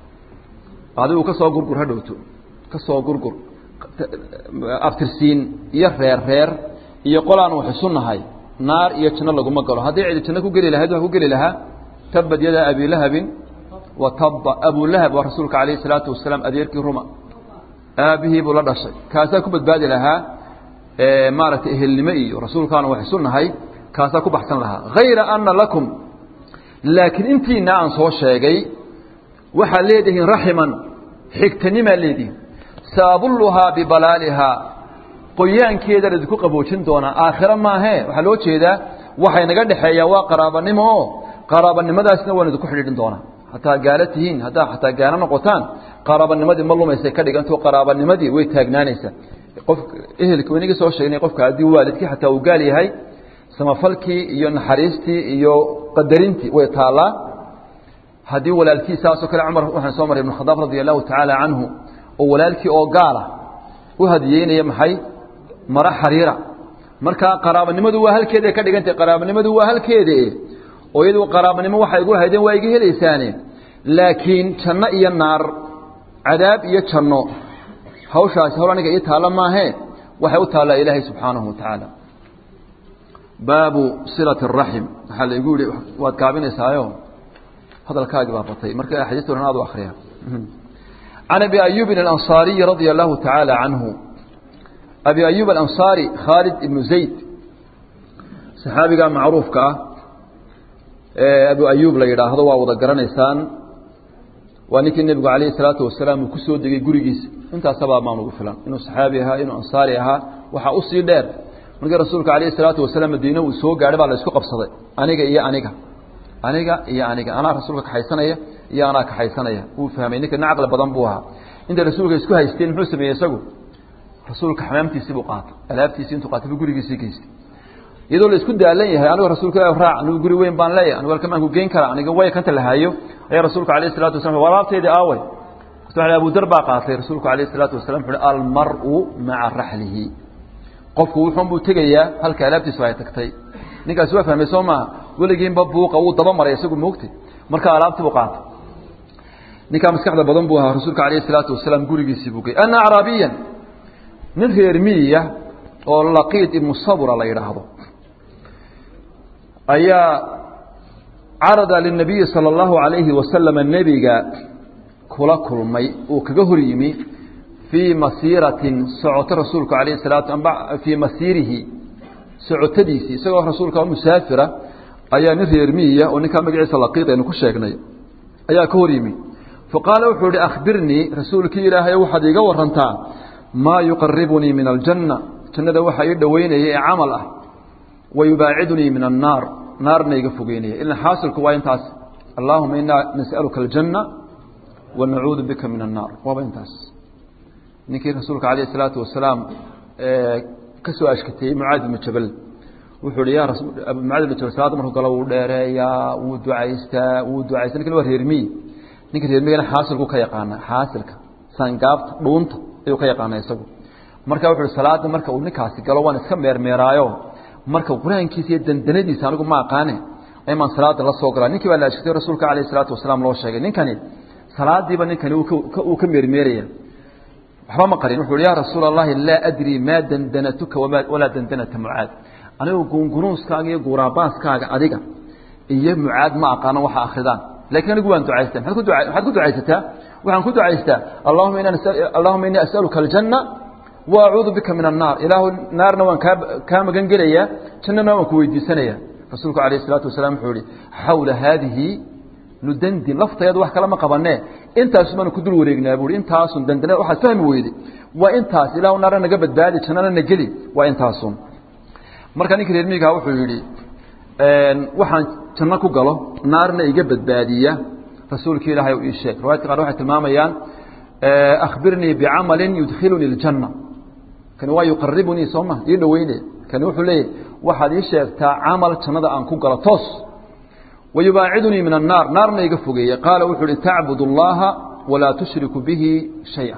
adigu ka soo gurgur ha dhowto ka soo gurgur abtirsiin iyo reer reer iyo qolaan wax isu nahay naar iyo janno laguma galo haddii cidi janno ku geli lahayd waa ku geli lahaa tabad yadaa abilahabin wa tabba abulahab waa rasuulka calayhi salaatu wasalaam adeerkii ruma aabihii buu la dhashay kaasaa ku badbaadi lahaa maaragtay ehelnimo iyo rasuulkaana wax isu nahay kaasaa ku baxsan lahaa hayra ana lakum laakiin intiina aan soo sheegay waxaad leedihiin raximan xigtanimaa leedihin saabulluhaa bibalaalihaa qoyaankeedaan idinku qaboojin doonaa aakhiro maahee waxaa loo jeedaa waxay naga dhexeeyaa waa qaraabanimo oo qaraabanimadaasna waan idinku xidhiidhin doonaa hataa gaalo tihiin haddaa xataa gaalo noqotaan qaraabanimadii ma lumaysay ka dhiganto qaraabanimadii way taagnaanaysaa qof ehelka inagii soo sheegnay qofka haddii waalidkii xataa uu gaal yahay samafalkii iyo naxariistii iyo qadarintii way taallaa haddii walaalkii saasoo kale cumar waxaan soo maray ibn khadaab radia allahu tacaala canhu oo walaalkii oo gaala u hadiyeynaya maxay mara xariira marka qaraabanimadu waa halkeeda ka dhigantay qaraabanimadu waa halkeeda oo iyadu qaraabanimo waxay igu haydeen waa iga helaysaane laakiin janno iyo naar cadaab iyo janno hawshaasi hawl aniga ii taalla maahee waxay u taallaa ilaahay subxaanahu wa tacaala baabu silati araxim waxaa la igu yihi waad gaabinaysaayo hadalkaagii baa batay marka axaadiista ohan aad u akriya can abi ayuubin alansaariyi radia allahu tacaala canhu abi ayuub alansaari khaalid ibnu zayd saxaabigaa macruufka ah ee abu ayuub la yidhaahdo waa wada garanaysaan waa ninkii nebigu calayhi salaatu wasalaam uu ku soo degay gurigiisa intaasabaa maan ugu filan inuu saxaabi ahaa inuu ansaari ahaa waxaa usii dheer markii rasuulka calayhi salaatu wasalaam madiine uu soo gaadhay baa la isku qabsaday aniga iyo aniga aniga iyo aniga anaa rasuulka kaxaysanaya iyo anaa kaxaysanaya wuu fahmay ninka nin caqli badan buu ahaa intay rasuulka isku haysteen muxuu sameeyey isagu rasuulka xamaamtiisii buu qaatay alaabtiisii intuu qaatay buu gurigiisii geystay iyadoo la isku daalan yahay anigo rasuulka ilahi raac anigu guri weyn baan leeyahay anigu halkan baan ku geyn karaa aniga way kanta la haayo ayaa rasuulka alayh salatu wasalam walaabteedii aaway abudar baa qaatay rasuulku alayh salaatu wasalam wuxu uhi almar'u maca raxlihi qofku wuxuun buu tegayaa halka alaabtiisu ay tagtay ninkaasi waa fahmay soo maaha weligiinba buuqa wuu daba maray isagu moogtay marka alaabtii buu qaatay ninkaa maskaxda badan buu ahaa rasuulka alayh salaatu wasalaam gurigiisii buu gey ana acraabiyan nin reer miyiya oo laqiid ibnu sabura la yidhaahdo ayaa carada linabiyi sala allahu alayhi wasalama nebiga kula kulmay uu kaga hor yimi fii masiiratin socoto rasuulku alayh salaatu amba fii masiirihi socotadiisii isagoo rasuulka musaafira ayaa nin reer miyiya oo ninkaa magaciisa laqiid aynu ku sheegnay ayaa ka hor yimi faqaala wuxuu ihi akhbirnii rasuulkii ilaahay waxaad iiga warantaa maa yuqaribunii min aljanna jannada waxa ii dhoweynaya ee camal ah wa yubaacidunii min annaar naarna iga fogeynaya ilan xaasilku waa intaas allaahuma inaa nas'aluka aljanna wa nacuudu bika min annaar waaba intaas ninkii rasuulka calayh isalaatu wasalaam ka soo ashkateeyey mucaad ibnu jabal wuxuu hi ya mucaad ibnu jabal salaada markuu galo wuu dheereeyaa wuu ducaystaa wuu ducaysta ninkan waa reermiyi ninka reermiyigana xaasilku ka yaqaana xaasilka sangaabta dhuunta ayuu ka yaqaana isagu marka wuxu uhi salaada marka uu ninkaasi galo waan iska meermeeraayo marka qur-aankiisa iyo dandanadiisa anigu ma aqaane aymaan salaada la soo galaa ninkii baa la ashkatay rasuulka calayh isalaatu wasalaam loo sheegay ninkani salaadiiba ninkani uu ka meermeeraya waxba ma qarin wuxu uhi ya rasuula allahi laa adri maa dandanatuka walaa dandanata mucaad anigu guungunuuskaaga iyo guuraabaaskaaga adiga iyo mucaad ma aqaano waxa akridaan lakiin anigu waan ducaystaa maxaad ku ducaysataa waxaan ku ducaystaa allahuma ina allahuma inii as'aluka aljanna wa acuudu bika min annaar ilaahu naarna waan kaa kaa magan gelayaa jannana waan ku weydiisanaya rasuulku alayh isalaatu wasalaam wuxuu ihi xawla haadihi nudandin laftaeeda wax kale ma qabanee intaasu baanu ku dul wareegnaa buui intaasun dandana waxaad fahmi weyde waa intaas ilahu naarna naga badbaadi jannana na geli waa intaasun marka ninka reer miigaha wuxuu yidhi waxaan janno ku galo naarna iga badbaadiya rasuulki ilaahay ii sheeg riwaayadka qaar waxay tilmaamayaan akhbirnii bicamalin yudkhilunii اljanna kani waa yuqaribunii soo ma ii dhoweyne kani wuxuu leeyahy waxaad ii sheegtaa camal jannada aan ku galo toos wayubaacidunii min annaar naarna iga fogeeya qaala wuxuu uhi tacbud اllaha walaa tushriku bihi shaya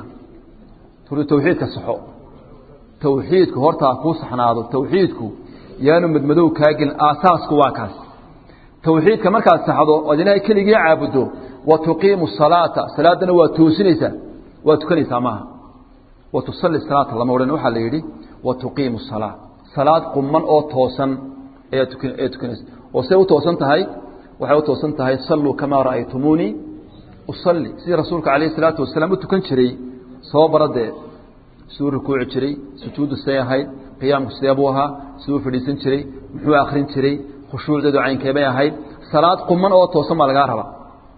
uri tawxiidka saxo tawxiidku hortaa kuu saxnaado tawxiidku yaanu madmadow kaagin aasaasku waa kaas tawxiidka markaad saxdo oad ilaahay keligii caabudo wa tuqiimu salaata salaadana waa toosinaysaa waa tukanaysaa maaha wa tusalli salaata lama odhan waxaa la yidhi wa tuqiimu salaa salaad quman oo toosan ayaa tuayaa tukanaysa oo say u toosan tahay waxay u toosan tahay salluu kamaa ra'aytumuunii usalli sidii rasuulka calayh isalaatu wasalaam u tukan jiray soo baradee siduu rukuuci jiray sujuuddu say ahayd qiyaamku sidee buu ahaa siduu fadhiisan jiray muxuu akrin jiray khushuucdeedu caynkeebay ahayd salaad quman oo toosan baa lagaa rabaa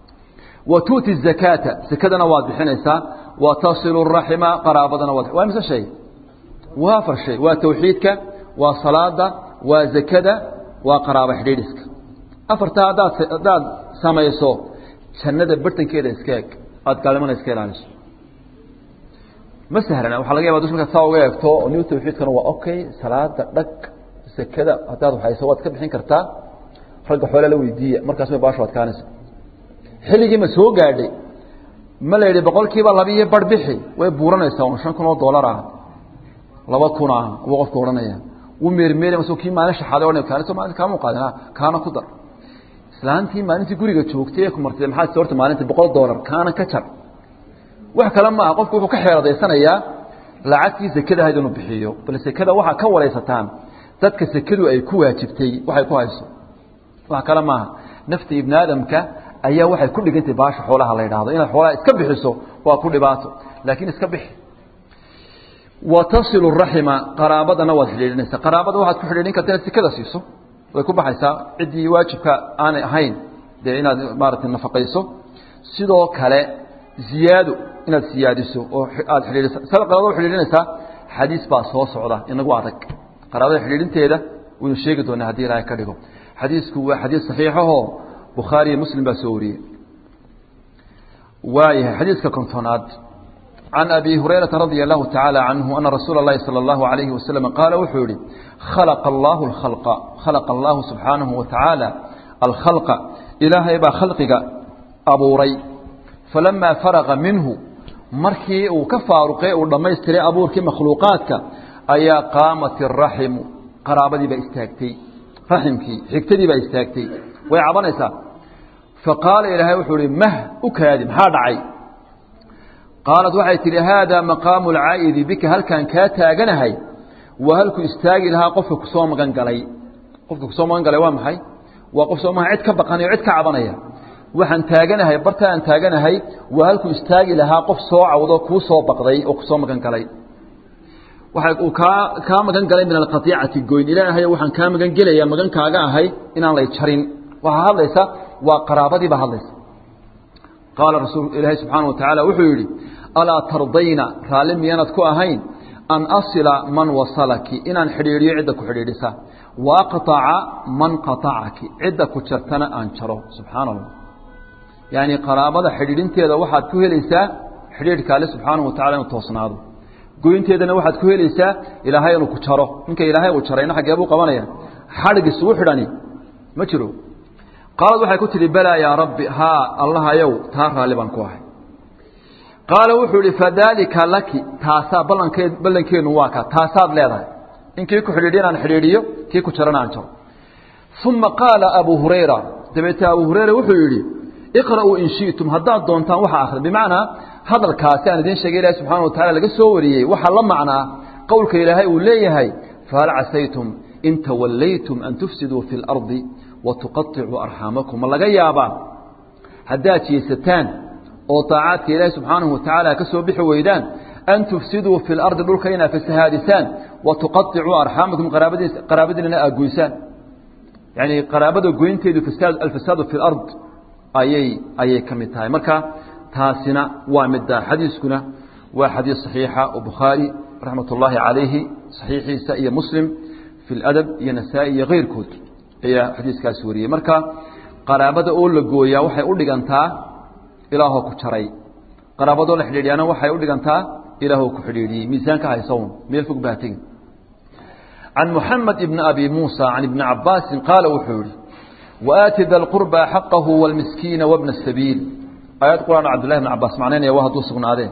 wa tu'ti zakaata sakadana waad bixinaysaa wa tasilu raxima qaraabadana waad waa mise shay waa afar shay waa tawxiidka waa salaada waa zakada waa qaraabo xidhiidhiska afartaa haddaad haddaad samayso jannada bartankeeda iska eg aada gaalnimana iska ilaaliso ma sahlana waxaa laga yaba dush markaad saa uga eegto new tawxiidkana waa okay salaada dhag sekada haddaad hayso waad ka bixin kartaa ragga xoole la weydiiya markaas may baashu adkaanaysa xilligii ma soo gaadhay ma la yidhi boqol kiiba labiiyo bar bixi way buuranaysaa un shan kun oo dollar ah laba kun ah wuu qofka odhanaya wuu meermeeri masoo kii maalin shaxaaday odhanay kaani soo maalinta kaama qaadin ha kaana ku dar islaantii maalintii guriga joogtay ee ku martay maxaad soo horta maalintii boqol dollar kaana ka jar wax kale maaha qofku wuxuu ka xeeladaysanayaa lacagtii sekada ahayd inuu bixiyo bal sekada waxaa ka waraysataan dadka sekadu ay ku waajibtay waxay ku hayso wax kale maaha nafta ibni aadamka ayaa waxay ku dhigantay baasha xoolaha la yidhaahdo inaad xoolaha iska bixiso waa ku dhibaato laakiin iska bixi wa tasilu raxima qaraabadana waad xidhiidhinaysaa qaraabada waxaad ku xidhiidhin karta inaad sikada siiso way ku baxaysaa ciddii waajibka aanay ahayn dee inaad maaragtay nafaqayso sidoo kale ziyaado inaad siyaadiso oo aad xidhiidhisa sada qaraabada u xidhiidhinaysaa xadiis baa soo socda inagu adag qaraabada xidhiidhinteeda waynu sheegi doonaa haddii ilaahay ka dhigo xadiisku waa xadiis saxiixahoo bukhaari iyo muslim baa soo wariyey waayahay xadiiska kontonaad can abi hurayrata radia allahu tacaala canhu ana rasuula اllahi salى اllahu alayhi wasalam qaala wuxuu yihi khalaqa allahu alkhalqa khalaqa allahu subxaanahu wa tacaala alkhalqa ilaahay baa khalqiga abuuray falamaa faraqa minhu markii uu ka faaruqay uu dhammaystiray abuurkii makhluuqaadka ayaa qaamat iraximu qaraabadii baa istaagtay raximkii xigtadii baa istaagtay way cabanaysaa faqaala ilaahay wuxuu ihi mah u kaadi maxaa dhacay qaalat waxay tidhi haadaa maqaamu alcaa'idi bika halkaan kaa taaganahay waa halkuu istaagi lahaa qofka kusoo magan galay qofka kusoo magan galay waa maxay waa qof soo magan cid ka baqanaya o cid ka cabanaya waxaan taaganahay barta aan taaganahay waa halkuu istaagi lahaa qof soo cawdo kuu soo baqday oo kusoo magan galay waxa uu kaa kaa magan galay min alqatiicati goyn ilaahay waxaan kaa magan gelayaa magankaaga ahay inaan lay jarin waxaa hadlaysa waa qaraabadii baa hadlaysa qaala rasuul ilaahay subxaana wa tacaala wuxuu yidhi alaa tardayna raalli miyaanad ku ahayn an asila man wasalaki inaan xidhiidhiyo cidda ku xidhiidhisa wa aqطaca man qaطacaki cidda ku jartana aan jaro subxaana allah yacni qaraabada xidhiidhinteeda waxaad ku helaysaa xidhiidhka alle subxaanahu wa tacala inuu toosnaado goynteedana waxaad ku helaysaa ilaahay inuu ku jaro ninka ilaahay uu jarayna xaggee buu qabanaya xadhig isugu xidhani ma jiro qaalad waxay ku tidhi balaa yaa rabbi haa allahayow taa raalli baan ku ahay qaala wuxuu ihi fadaalika laki taasaa ballankeed ballankeennu waa ka taasaad leedahay in kii ku xidhiidhiyo inaan xidhiidhiyo kii ku jarana aan jaro uma qaala abuu hurayra dabeetee abuu hurayra wuxuu yidhi iqra'uu in shi'tum haddaad doontaan waxa akhri bimacnaa hadalkaasi aan idiin sheegay ilahi subxana wa tacala laga soo wariyey waxaa la macnaa qowlka ilaahay uu leeyahay fahal casaytum in tawallaytum an tufsiduu fi اlardi watuqaطicuu arxaamakum ma laga yaabaa haddaad jeesataan oo طaacaadka ilaahi subxaanahu wa tacaala ka soo bixi weydaan an tufsiduu fi اlardi dhulka inaad fasahaadisaan watuqaطicuu arxaamakum qaraabadiinana aad goysaan yani qaraabada goynteedu alfasaadu fi اlard ayay ayay ka mid tahay marka taasina waa midda xadiiskuna waa xadiis صaxiixa oo bukhaari raxmat ullaahi calayhi صaxiixiisa iyo muslim fi اladab iyo nasaa-i iyo keyrkood ayaa xadiiskaas wariyey marka qaraabada oo la gooyaa waxay u dhigantaa ilaahoo ku jaray qaraabadoo la xidhiidhiyaana waxay u dhigantaa ilaahoo ku xidhiidhiyey miisaanka haysown meel fog baa tegin can muxamed ibni abi muusa can ibni cabaasin qaala wuxuu yihi waaati da lqurba xaqahu wاlmiskiina wabna sabiil aayad quraan cabdullahi bn cabaas macnaynaya waa hadduu sugnaadeen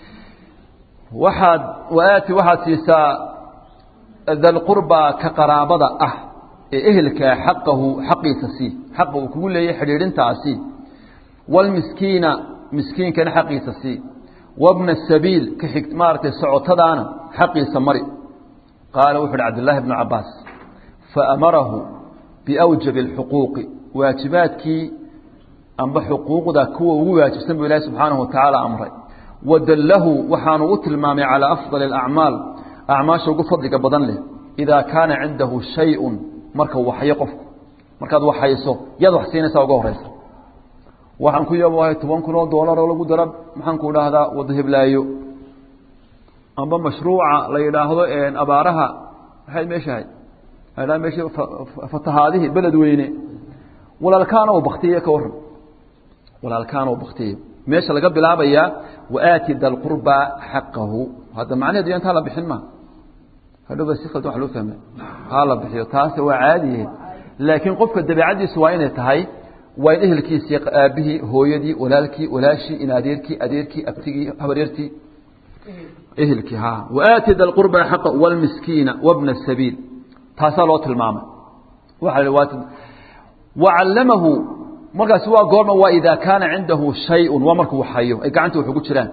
waxaad waaati waxaad siisaa dalqurbaa ka qaraabada ah ee ehelkaa xaqahu xaqiisa sii xaqa uu kugu leeyahy xidhiidhintaasi wاlmiskiina miskiinkana xaqiisa sii wabna sabiil ka xig maaragtay socotadaana xaqiisa mari qaala wuxu uhi cabdullaahi bnu cabaas faamarahu biawjabi اlxuquuqi waajibaadkii amba xuquuqda kuwa ugu waajibsan buu ilaahi subxaanahu wa tacaala amray wadallahu waxaanu u tilmaamay calaa afdali اlacmaal acmaasha ugu fadliga badan leh idaa kaana cindahu shay-un marka waxyo qofku markaad waxayso yaad wax siinaysaa uga horeysa waxaan ku yabahay toban kun oo doolar oo lagu dara maxaan ku idhaahdaa wada heblaayo amba mashruuca la yidhaahdo abaaraha maxay meeshahay dha meesha fatahaadihii beled weyne walaalkaana u baktiye ka waran walaalkaana u baktiye meesha laga bilaabayaa waaati da lqurba xaqahu hadda macnaheedu ya intaa la bixin ma hadhowba si khaldan wax loo fahma haa la bixiyo taase waa caadiye laakiin qofka dabeecaddiisu waa inay tahay waa in ehelkiisii aabihii hooyadii walaalkii walaashii in adeerkii adeerkii abtigii habaryartii ehelkii ha waaati da lqurba xaqa wاlmiskiina wabna sabiil taasaa loo tilmaamay waa wacallamahu markaasi waa goorma waa idaa kaana cindahu shayun waa markuu waxhayo ay gacanta wax ugu jiraan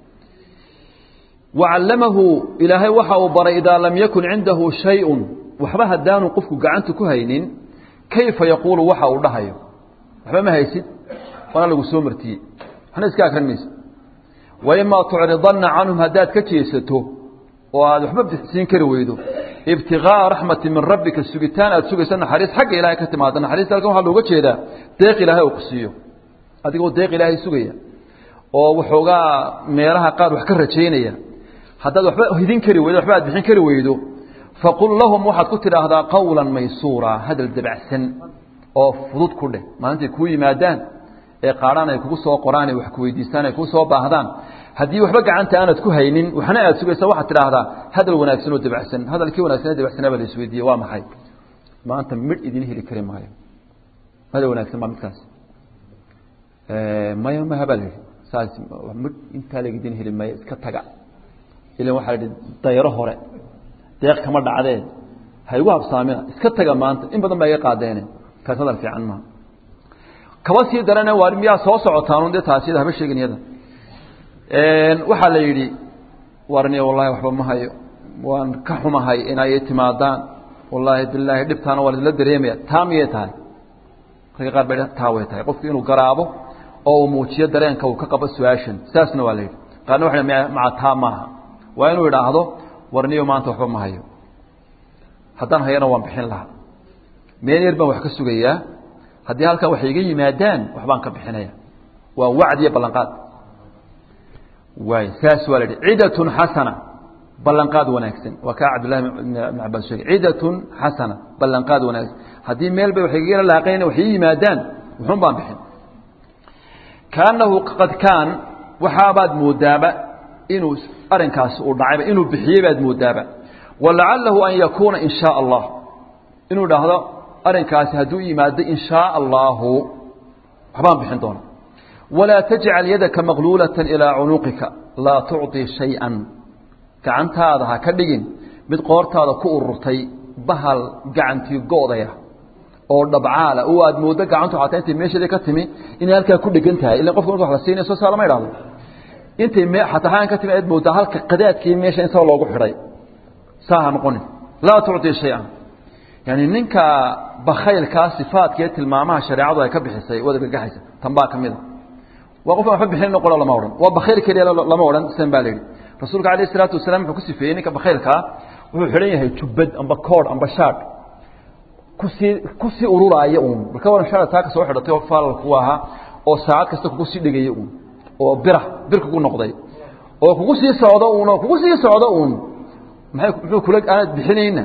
wacallamahu ilaahay waxa uu baray idaa lam yakun cindahu shayun waxba haddaanu qofku gacanta ku haynin kayfa yaquulu waxa uu dhahayo waxba ma haysid waana lagu soo martiyey waxna iska akrin maysa waimaa tucridanna canhum haddaad ka jeesato oo aad waxba siin kari weydo ibtigaaa raxmati min rabbika sugitaan aad sugaysa naxariis xagga ilahay ka timaada naxariista halkan waxaa looga jeedaa deeq ilaahay oo ku siiyo adigoo deeq ilaahay sugaya oo waxoogaa meelaha qaar wax ka rajaynaya haddaad waxba hidin kari weydo waxba aad bixin kari weydo faqul lahum waxaad ku tidhaahdaa qawla maysuura hadal dabacsan oo fudud ku dheh maalintay kuu yimaadaan ee qaadhaan ay kugu soo qoraan ee wax ku weydiistaan ay kuu soo baahdaan haddii waxba gacanta aanad ku haynin waxna aad sugaysa waxaad tidhaahdaa hadal wanaagsan oo dabacsan hadalkii wanaagsan ee dabacsanaa baa la isweydiiye waa maxay maanta midh idin heli kari maayo hadal wanaagsan baa midkaas maya maha baa la yidhi saas midh intaa lag idin heli maayo iska taga ilan waxaa la yidhi dayro hore deeq kama dhacdee ha igu habsaamina iska taga maanta in badan baa iga qaadeene kaas hadal fiican maaha kaba sii darane waa miyaa soo socotaan dee taasi haba sheegin iyada waxaa la yidhi warniya wallahi waxba ma hayo waan ka xumahay inay timaadaan wallaahi bilaahi dhibtaana waa laisla dareemaya taa miyay tahay ragga qaar bay taa way tahay qofku inuu garaabo oo uu muujiyo dareenka uu ka qabo su-aashan saasna waa la yidhi qaarna waxa maca taa maaha waa inuu idhaahdo warniyo maanta waxba ma hayo haddaan hayana waan bixin lahaa meel yar baan wax ka sugayaa haddii halkan waxay iga yimaadaan waxbaan ka bixinaya waa wacd iyo ballanqaad waay saas waa la yidhi cidatun xasana ballanqaad wanaagsan waa kaa cabdillahi ibn cabaas sheegay cidatun xasana ballanqaad wanaagsan haddii meel bay waxay igala laaqayn wax ii yimaadaan wuxuun baan bixin kaanahu qad kaan waxaabaad moodaaba inuu arrinkaasi uu dhacayba inuu bixiyey baad moodaaba walacalahu an yakuuna in shaa allah inuu dhahdo arrinkaasi hadduu yimaado in shaa allaahu waxbaan bixin doona walaa tajcal yadaka maqluulata ilaa cunuqika laa tucطii shay-an gacantaada ha ka dhigin mid qoortaada ku ururtay bahal gacantii go'daya oo dhabcaala oo aad mooddo gacantu xataa intay meesheedii ka timi inay halkaa ku dhegan tahay illa qofka marka wax la siinaya soo saa lama idhahdo intay me xataa xaan ka timi aad mooddaa halka qadaadkii meesha in saa loogu xidhay saa ha noqonin laa tucطii shay-an yani ninka bakaylkaa sifaadka ee tilmaamaha shareecadu ay ka bixisay waad argagaxaysa tan baa ka mida waa qofkan waxba bixin noqono lama odhan waa bakayl keliya lama odhan sidan baa la yidhi rasuulka alayh isalaatu wasalaam wuxuu ku sifeeyey ninka bakaylkaa wuxuu xidhan yahay jubbad amba koodh amba shaadh kusii kusii ururaaya uun marka waran shaadha taa ka soo xidhatay oo faalal ku ahaa oo saacad kasta kugu sii dhegaya uun oo bira bir kugu noqday oo kugu sii socdo uun oo kugu sii socdo uun maay muxuu kula aanad bixinayna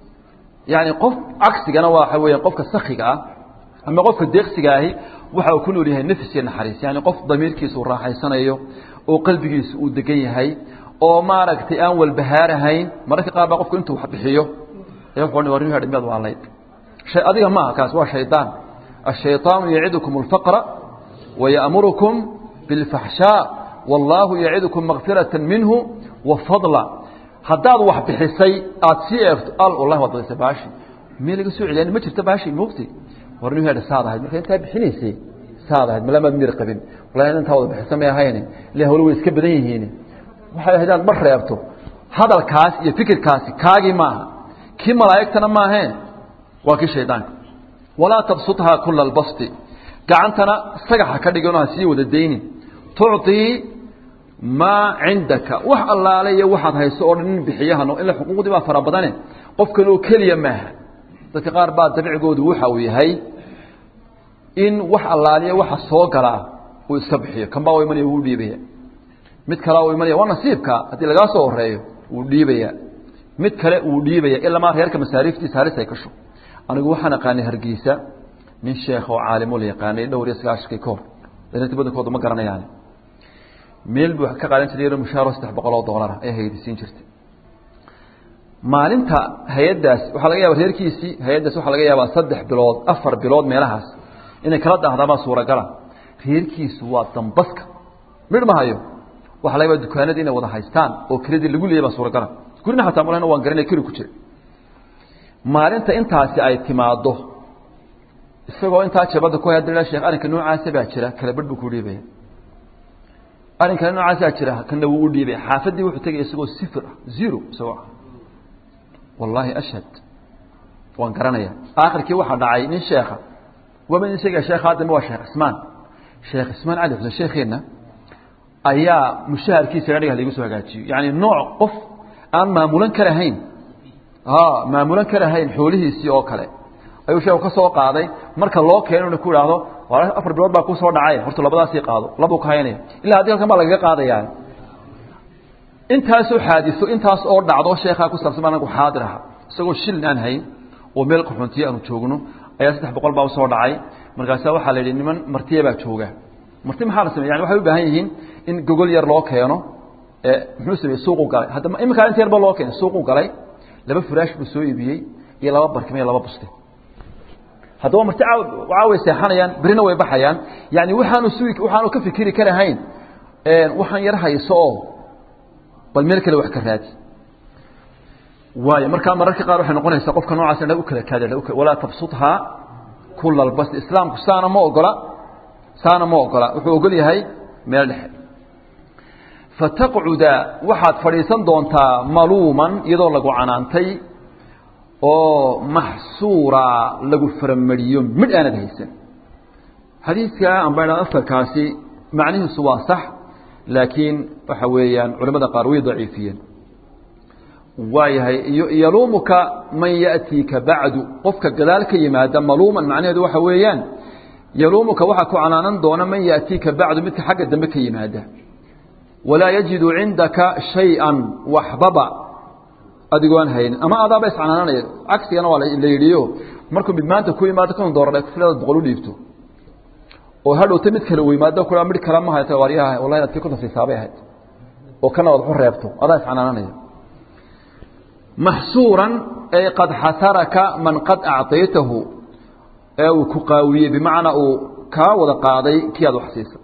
yani qof cagsigana waxa weya qofka sakiga ah ama qofka deeqsiga ahi waxa uu ku nool yahay nafs iyo naxariis yani qof damiirkiisa uu raaxaysanayo oo qalbigiisa uu degan yahay oo maaragtay aan walbahaarahayn mararka qaar baa qofku intuu wax bixiyo miyaad waalayd adiga maaha kaas waa shaydaan الشhayطaanu yacidukum الfaqra وayأmurukum bاlfaxshاء wاllahu yacidukum makfiraة minhu wafadla haddaad wax bixisay aad sii eegto al wallahi waad badisay baashi meel laga soo celiyan ma jirto baashi moogti war nin hadha saad ahayd marka intaa bixinaysay saad ahayd malamaad mir qabin wallahi intaa wada bixisa may ahayni ile hawlo way iska badan yihiin waxay ahayd inaad mar reebto hadalkaas iyo fikirkaasi kaagii maaha kii malaa'igtana maaheen waa kii shaydaanka walaa tabsuthaa kula albasti gacantana sagaxa ka dhigano ha sii wada daynin tucطii maa cindaka wax allaale iyo waxaad hayso oo dhan nin bixiyahano ila xuquuqdii baa fara badane qofkan oo keliya maaha dadka qaar baa dabcigoodu waxa uu yahay in wax allaaliya waxa soo galaa uu iska bixiyo kan baa u imanaya wuu dhiibaya mid kalea u imanaya waa nasiibka haddii lagaa soo horeeyo wuu dhiibaya mid kale wuu dhiibaya ilamaa reerka masaariiftiisa halis ay kasho anigu waxaan aqaanay hargeysa nin sheekh oo caalimo la yaqaanay dhowr iyo sagaashankii ka hor daliinta badankooda ma garanayaan meel buu ka qaadan jiray yaro mushaaro saddex boqol oo doolara ee haydisiin jirtay maalinta hay-addaas waxaa laga yaaba reerkiisii hay-addaas waxaa laga yaabaa saddex bilood afar bilood meelahaas inay kala dahdaabaa suuragala reerkiisu waa dambaska midh ma hayo waxaa laga yaaba dukaanadii inay wada haystaan oo keladii lagu leeyay baa suuragala gurina xataa malena waan garanay keli ku jira maalinta intaasi ay timaaddo isagoo intaa jabada ku hadla sheekh arrinka noocaasa baa jira kala badh buu ku dhiibaya arrinkana noocaasaa jira kana wuu u dhiibaya xaafaddii wuxuu tegaya isagoo sifir ah zero isagoo ah wallaahi ashhad waan garanaya aakhirkii waxaa dhacay nin sheekha waba nin sheegaya sheekha haddama waa sheekh cismaan sheekh ismaan cali xuseen sheekheenna ayaa mushaharkiisa adhiga laigu soo hagaajiyo yacni nooc qof aan maamulan karahayn maamulan karahayn xoolihiisii oo kale ayuu sheeku ka soo qaaday marka loo keeno ina ku idhaahdo afar bilood baa kusoo dhacay horta labadaasii qaado labuu ka haynaya ilaa haddii halkan baa lagaga qaadayaa intaasoo xaadiso intaas oo dhacdo sheekhaa ku saabsan baa anagu xaadir aha isagoo shilin aan hayn oo meel qaxoontiye aanu joogno ayaa saddex boqol baa usoo dhacay markaasa waxaa la yidhi niman martiya baa jooga marti maxaa la samey yani waxay u baahan yihiin in gogol yar loo keeno muxuu sameyey suuqu galay haddama iminkaa inta yarba loo keenay suuqu galay laba furaash buu soo iibiyey iyo laba barkima iyo laba buste haddaba marti caa way seexanayaan berina way baxayaan yani waxaanu sugi waxaanu ka fikiri karahayn waxaan yar hayso oo bal meel kale wax ka raadi waayo markaa mararka qaar waxay noqonaysaa qofka noocaas in u kala kaada walaa tabsuthaa kula albas islaamku saana ma ogola saana ma ogola wuxuu ogol yahay meel dhexe fataqcuda waxaad fadhiisan doontaa maluuman iyadoo lagu canaantay oo maxsuura lagu faramariyo midh aanad haysan xadiidka amba idha afarkaasi macnihiisu waa sax laakiin waxa weeyaan culamada qaar way daciifiyeen waayahay yaluumuka man ya'tiika bacdu qofka gadaal ka yimaada maluuman macnaheedu waxa weeyaan yaluumuka waxaa ku canaanan doona man ya'tiika bacdu midka xagga dambe ka yimaada walaa yajidu cindaka shay-an waxbaba adigoon haynin ama adaaba iscanaananaya cagsigana waa la yidhiyo markuu mid maanta ku yimaado kan dooradhay kufiladaad boqol u dhiibto oo hadhowta mid kale u yimaado ku midh kale ma hayta waaryaha wallahi inaad kii ku tafsiisaabay ahayd oo kana waad waxu reebto adaa iscanaananaya maxsuuran ay qad xasaraka man qad acطaytahu ee uu ku qaawiyey bimacnaa uu kaa wada qaaday kii aad wax siisa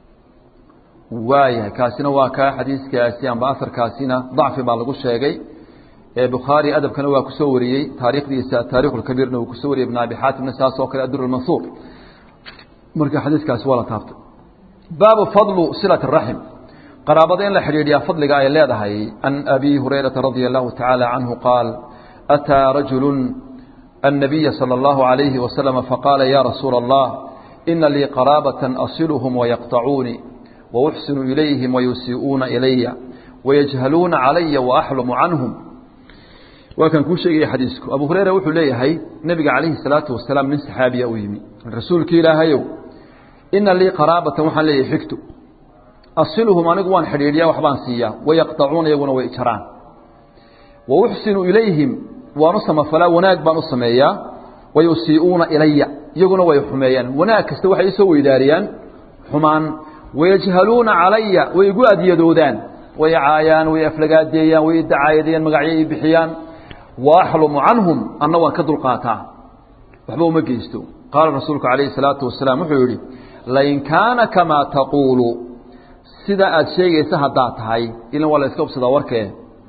waayahay kaasina waa kaa xadiiskaasi amba asarkaasina dacfi baa lagu sheegay bukhaari adabkana waa ku soo wariyey taarikhdiisa taarikh اkabiirna uu kusoo wariyey ibn abi xaatimna saas oo kale adur mansuur marka xadiiskaasi waa la taabtay baabu fadlu silaة الraxm qaraabada in la xidhiidhiyaa fadliga ay leedahay can abi hurayraةa radia الlahu taعaalى canhu qaal أtىa rajulu الnabiya salى الlahu عalayhi waslm faqaala ya rasuula الlah ina lii qaraabaة asilhm wayaqطacuuni wأxsinu ilayhim wayusii'uuna ilaya wayajhaluuna calaya waaxlumu canhum waa kan kuu sheegaya xadiisku abu hureyra wuxuu leeyahay nebiga calayhi salaatu wasalaam nin saxaabiya u yimi rasuulki ilaahayow ina lii qaraabatan waxaan leeyahay xigto asiluhum anigu waan xidhiidhiyaa waxbaan siiyaa wayaqطacuuna iyaguna way jaraan wa uxsinu ilayhim waan u samafalaa wanaag baan u sameeyaa wayusii'uuna ilaya iyaguna way xumeeyaan wanaag kasta waxay isoo weydaariyaan xumaan wayajhaluuna calaya way igu adyadoodaan way caayaan way aflagaadeeyaan way idacaayadeeyaan magacyo i bixiyaan wa axlumu canhum anna waan ka dulqaataa waxba uma geysto qaala rasuulku calayhi salaatu wasalaam wuxuu yidhi lain kaana kamaa taquulu sida aad sheegaysa haddaad tahay ilan waa la iska ubsadaa warkee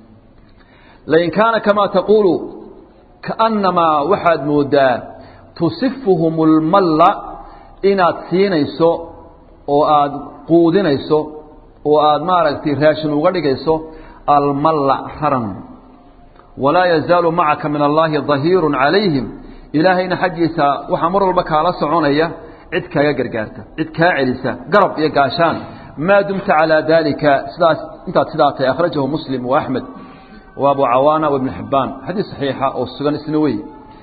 lain kaana kamaa taquulu kaannamaa waxaad moodaa tusifuhum lmalla inaad siinayso oo aada quudinayso oo aada maaragtay raashin uga dhigayso almalla raran walaa yazaalu macaka min allaahi dahiiru calayhim ilaahayna xaggiisa waxaa mar walba kaala soconaya cid kaaga gargaarta cid kaa celisa garab iyo gaashaan maa dumta calaa daalika sidaas intaad sidaa tahay akhrajahu muslim wa axmed wa abu cawaana wa ibnu xibbaan xadiis saxiixa oo sugan isna wey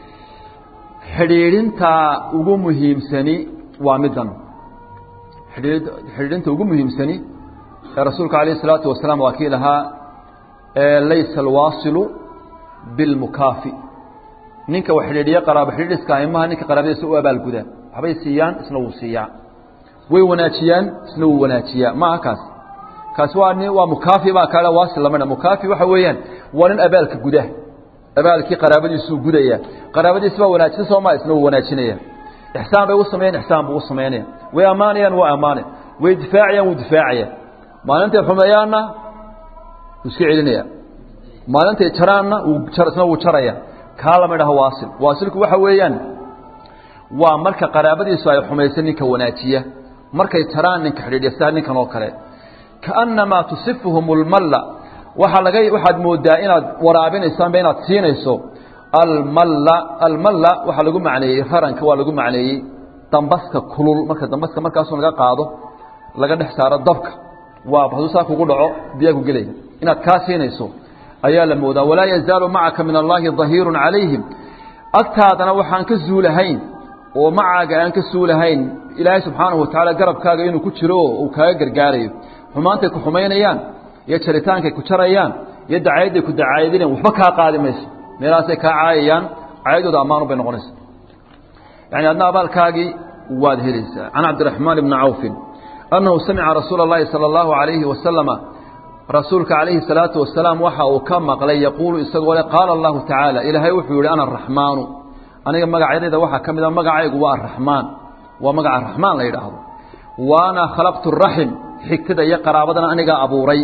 xidhiidhintaa ugu muhiimsani waa middan xidhiidhinta ugu muhiimsani ee rasuulka alayه الsalaatu wasalaam waa kii lahaa laysa alwaasilu bilmukaafi ninka wax xidhiidhiya qaraabo xidhiidhiska imaha ninka qaraabadiisa u abaalgudaa waxbay siiyaan isna wuu siiyaa way wanaajiyaan isna wuu wanaajiyaa maaha kaas kaasi waa nin waa mukaafi baa kaale waasil lama dha mukaafi waxa weeyaan waa nin abaalka guda abaalkii qaraabadiisuu gudaya qaraabadiisa baa wanaajisa soo maa isna wuu wanaajinaya ixsaan bay u sameeyaan ixsaan buu u samaynaya way ammaanayaan waa ammaanay way difaacayaan wuu difaacaya maalintay xumeeyaanna wuu iska celinaya maalintay jaraanna isna wuu jaraya kaa lama dhaho waasil waasilku waxa weeyaan waa marka qaraabadiisu ay xumaysa ninka wanaajiya markay jaraan ninka xidhiidhiya sidaa ninkan oo kale kaannamaa tusifuhum lmalla waxaa laga waxaad moodaa inaad waraabinayso amba inaad siinayso almalla almalla waxaa lagu macneeyey raranka waa lagu macneeyey dambaska kulul marka dambaska markaasoo laga qaado laga dhex saaro dabka waa hadduu saa kugu dhaco biyaa ku gelaya inaad kaa siinayso ayaa la moodaa walaa yazaalu macaka min allaahi dahiirun calayhim agtaadana waxaan ka zuulahayn oo macaaga aan ka suulahayn ilaahay subxaanahu watacaala garabkaaga inuu ku jiro oo uu kaaga gargaarayo xumaantay ku xumaynayaan iyo jaritaankay ku jarayaan iyo dacayadday ku dacaayadinayan waxba kaa qaadi mayso meelahaasay kaa caayayaan caayadooda ammaanu bay noqonaysa yani adna abaalkaagii waad helaysaa can cabdiraxmaan ibni cawfin annahu samica rasuula اllahi salى اllahu alayhi wasalama rasuulka calayhi salaatu wasalaam waxa uu ka maqlay yaquulu isagoo le qaala allahu tacaala ilaahay wuxuu yihi ana araxmaanu aniga magacyadayda waxaa ka mid a magacaygu waa araxmaan waa magaca raxmaan la yidhaahdo waana khalaqtu raxim xigtada iyo qaraabadana anigaa abuuray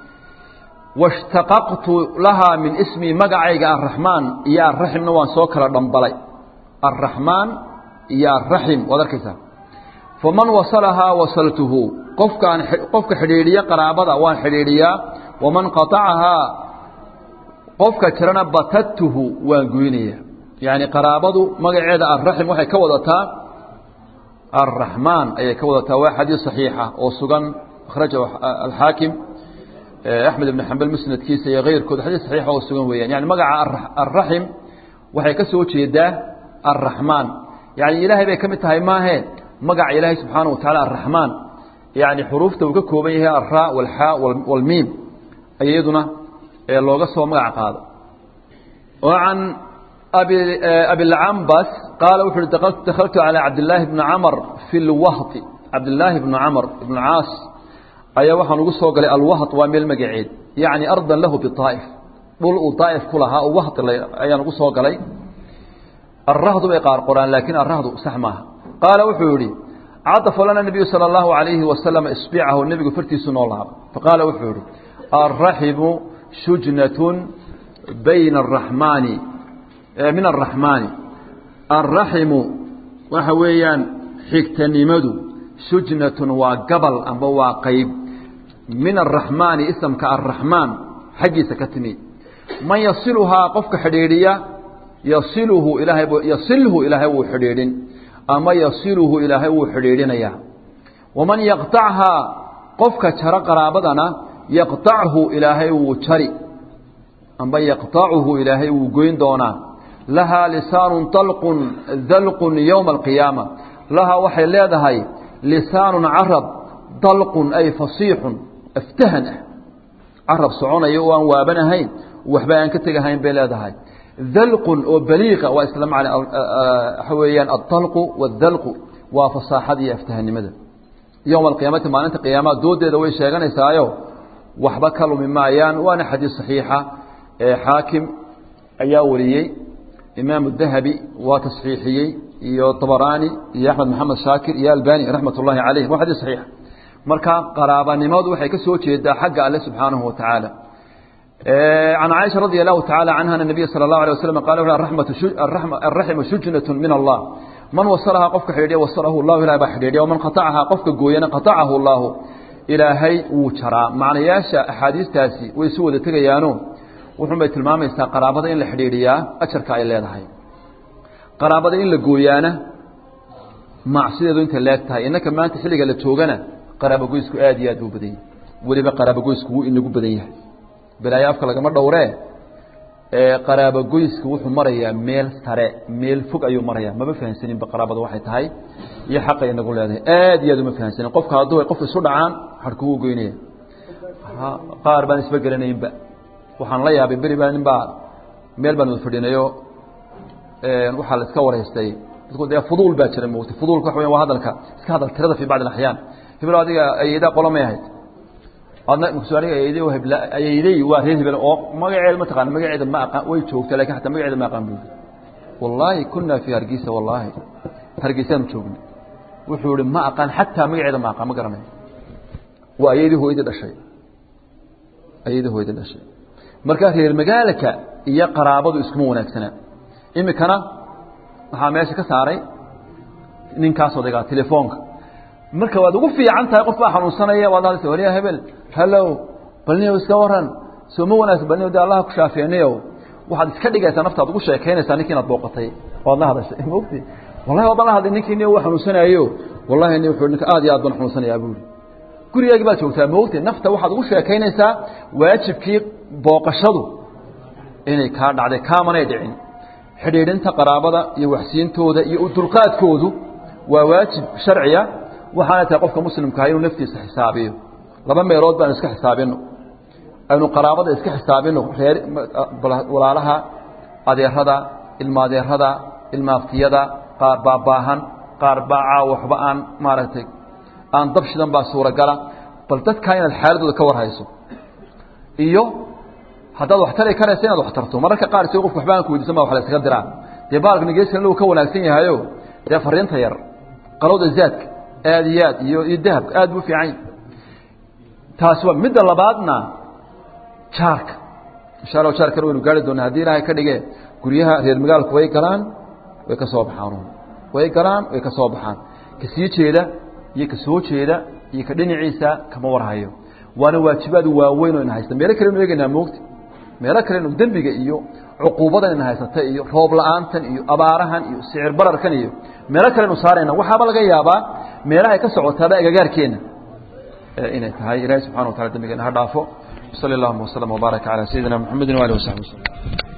washtaqaqtu lahaa min ismii magacayga araxmaan iyo arraximna waan soo kala dhambalay arraxmaan iyo arraxim waad arkaysaa faman wasalahaa wasaltuhu qofkaan qofka xidhiidhiya qaraabada waan xidhiidhiyaa waman qatacahaa qofka jirana batadtuhu waan goynaya yacni qaraabadu magaceeda arraxim waxay ka wadataa arraxmaan ayay ka wadataa waa xadiis saxiixa oo sugan akhrajahu alxaakim axmed ibn xambal musnadkiisa iyo keyrkood xadiis saxiixa oo sugan weeyaan yani magaca arraxim waxay ka soo jeedaa arraxmaan yani ilaahay bay ka mid tahay maahe magaca ilaahay subxaanaه wataعala الraxmaan yani xuruufta uu ka kooban yahay alraa wاlxaa wاlmiim ay iyaduna looga soo magac qaado oo can abilcambas qaala wuxu uhi dakaltu calى cabdillaahi bni camr fi اlwahti cabdillaahi bni camr ibn caas ayaa waxaan ugu soo galay alwaht waa meel magaceed yacni ardan lahu biطaa'if dhul uu daa'if ku lahaa oo waht ayaan ugu soo galay arahdu bay qaar qoraan laakiin arahdu sax maaha qaala wuxuu yihi cadafa lana nabiyu salى اllahu alayhi wasalam isbicahu nebigu fartiisu noo laaba faqaala wuxuu yihi alraximu shujnatun bayna araxmaani min araxmaani alraximu waxa weeyaan xigtanimadu shujnatun waa gabal amba waa qayb min araxmaani isamka arraxmaan xaggiisa ka timi man yasiluhaa qofka xidhiidhiya yasiluhu ilaahay yasilhu ilaahay wuu xidhiidhin ama yasiluhu ilaahay wuu xidhiidhinayaa waman yaqطachaa qofka jaro qaraabadana yaqطachu ilaahay wuu jari amba yaqطacuhu ilaahay wuu goyn doonaa lahaa lisaanu طalqun dalqun yowma alqiyaama lahaa waxay leedahay lisaanu carab dalqun ay fasiixun aftahan ah carab soconaya oo aan waabanahayn waxba aan ka tegahayn bay leedahay dalqun oo baliiqa waa isla macna waxa weeyaan adalqu waaldalqu waa fasaaxada iyo aftahanimada yowma alqiyaamati maalinta qiyaamaha doodeeda way sheeganaysaayo waxba ka lumi maayaan waana xadiis saxiixa xaakim ayaa wariyey imaamu dahabi waa tasxiixiyey iyo طabaraani iyo axmed maxamed shaakir iyo albani raxmat ullahi calayhim waa xadiis saxiixa marka qaraabanimadu waxay ka soo jeedaa xagga alle subxaanahu wa tacaala can caaisha radi allahu tacala canha ana nabiya sala allahu alay waslam qala araximu shujnatu min allah man wasalahaa qofka xidhiidhiya wasalahu llahu ilahay baa xidhiidhiya waman qatacahaa qofka gooyana qatacahu allahu ilaahay wuu jaraa macnayaasha axaadiistaasi way isu wada tegayaano wuxun bay tilmaamaysaa qaraabada in la xidhiidhiyaa ajarka ay leedahay qaraabada in la gooyaana macsideedu intay leeg tahay innaka maanta xilliga la joogana qaraabogoysku aad iyo aad buu badan yahay weliba qaraabogoysku wuu inagu badan yahay balaayo afka lagama dhowree qaraabogoysku wuxuu marayaa meel sare meel fog ayuu marayaa mama fahansaninba qaraabada waxay tahay iyo xaqay inagu leedahay aad iyo aad uma fahansanin qofka hadduu ay qof isu dhacaan harku wuu goynaya qaar baan isba gelanaynba waxaan la yaabay beri baa nin baa meel baan wada fadhinayo waxaa la iska wareystay dadku dee fuduul baa jira moogtay fuduulka waxa weya waa hadalka iska hadal tirada fi bacd alaxyaan hebel adiga ayaydaa qola may ahayd adna maqsuud aniga ayayday oo hebla ayayday waa reer hebel oo magaceeda ma taqaan magaceeda ma aqaan way joogtaa lakin xataa magaceeda ma aqaan buuli wallaahi kunaa fi hargeysa wallaahi hargeysaanu joognay wuxuu ihi ma aqaan xataa magaceeda ma aqaan ma garanayo waa ayaydii hooyadii dhashay ayaydii hooyadii dhashay marka reer magaalka iyo qaraabadu iskuma wanaagsanaa imikana waxaa meesha ka saaray ninkaas odaygaa telefoonka marka waad ugu fiican tahay qof baa xanuunsanaya waad hadlaysa waliya hebel hallow balniyow iska waran soo ma wanaagsan balniyow dee allaha ku shaafeenayow waxaad iska dhigaysaa naftaad ugu sheekaynaysaa ninki inaad booqatay waad la hadashay mogti wallahi waa bala hadlay ninkii nin uu xanuunsanayo wallahi nin wuxuu ninka aad iyo aad baan xanuunsanayaa buuri gurigaagi baad joogtaa moogte nafta waxaad ugu sheekaynaysaa waajibkii booqashadu inay kaa dhacday kaamanay dhicin xidhiidhinta qaraabada iyo waxsiintooda iyo udulqaadkoodu waa waajib sharciya waxaana tahay qofka muslimkaha inuu naftiisa xisaabiyo laba meelood baanu iska xisaabino aynu qaraabada iska xisaabino reer walaalaha adeerada ilma adeerada ilmaaftiyada qaar baa baahan qaar baa caaw waxba aan maaragtay aan dab shidan baa suuragala bal dadkaa inaad xaaladooda ka warhayso iyo haddaad wax tari karaysa inaad wax tarto mararka qaar si qofku waxba aan ku weydiisan ba wax la iskaga diraa dee baalka nigeeskan uu ka wanaagsan yahayo dee fariinta yar qalowda zaadka aad iyo aad iyo iyo dahabka aad buu fiican taasi waa midda labaadna jaarka insha allah jaarkana waynu gaari doonaa haddii ilaahay ka dhige guryaha reer magaalku way galaan way ka soo baxaan way galaan way ka soo baxaan ka sii jeeda iyo ka soo jeeda iyo ka dhinaciisa kama warhayo waana waajibaad waaweyn oo ina haysta meelo kalenu eegaynaa moogta meelo kalenu dembiga iyo cuquubadan ina haysata iyo roob la-aantan iyo abaarahan iyo sicir bararkan iyo meelo kalenu saarayna waxaaba laga yaabaa meelahay ka socotaaba agagaarkeena inay tahay ilaahay subxana wa tacala dembigeena ha dhaafo وصلى اللهم وسلم وبارك على سيدنا محمد وآله وصحبه وسلم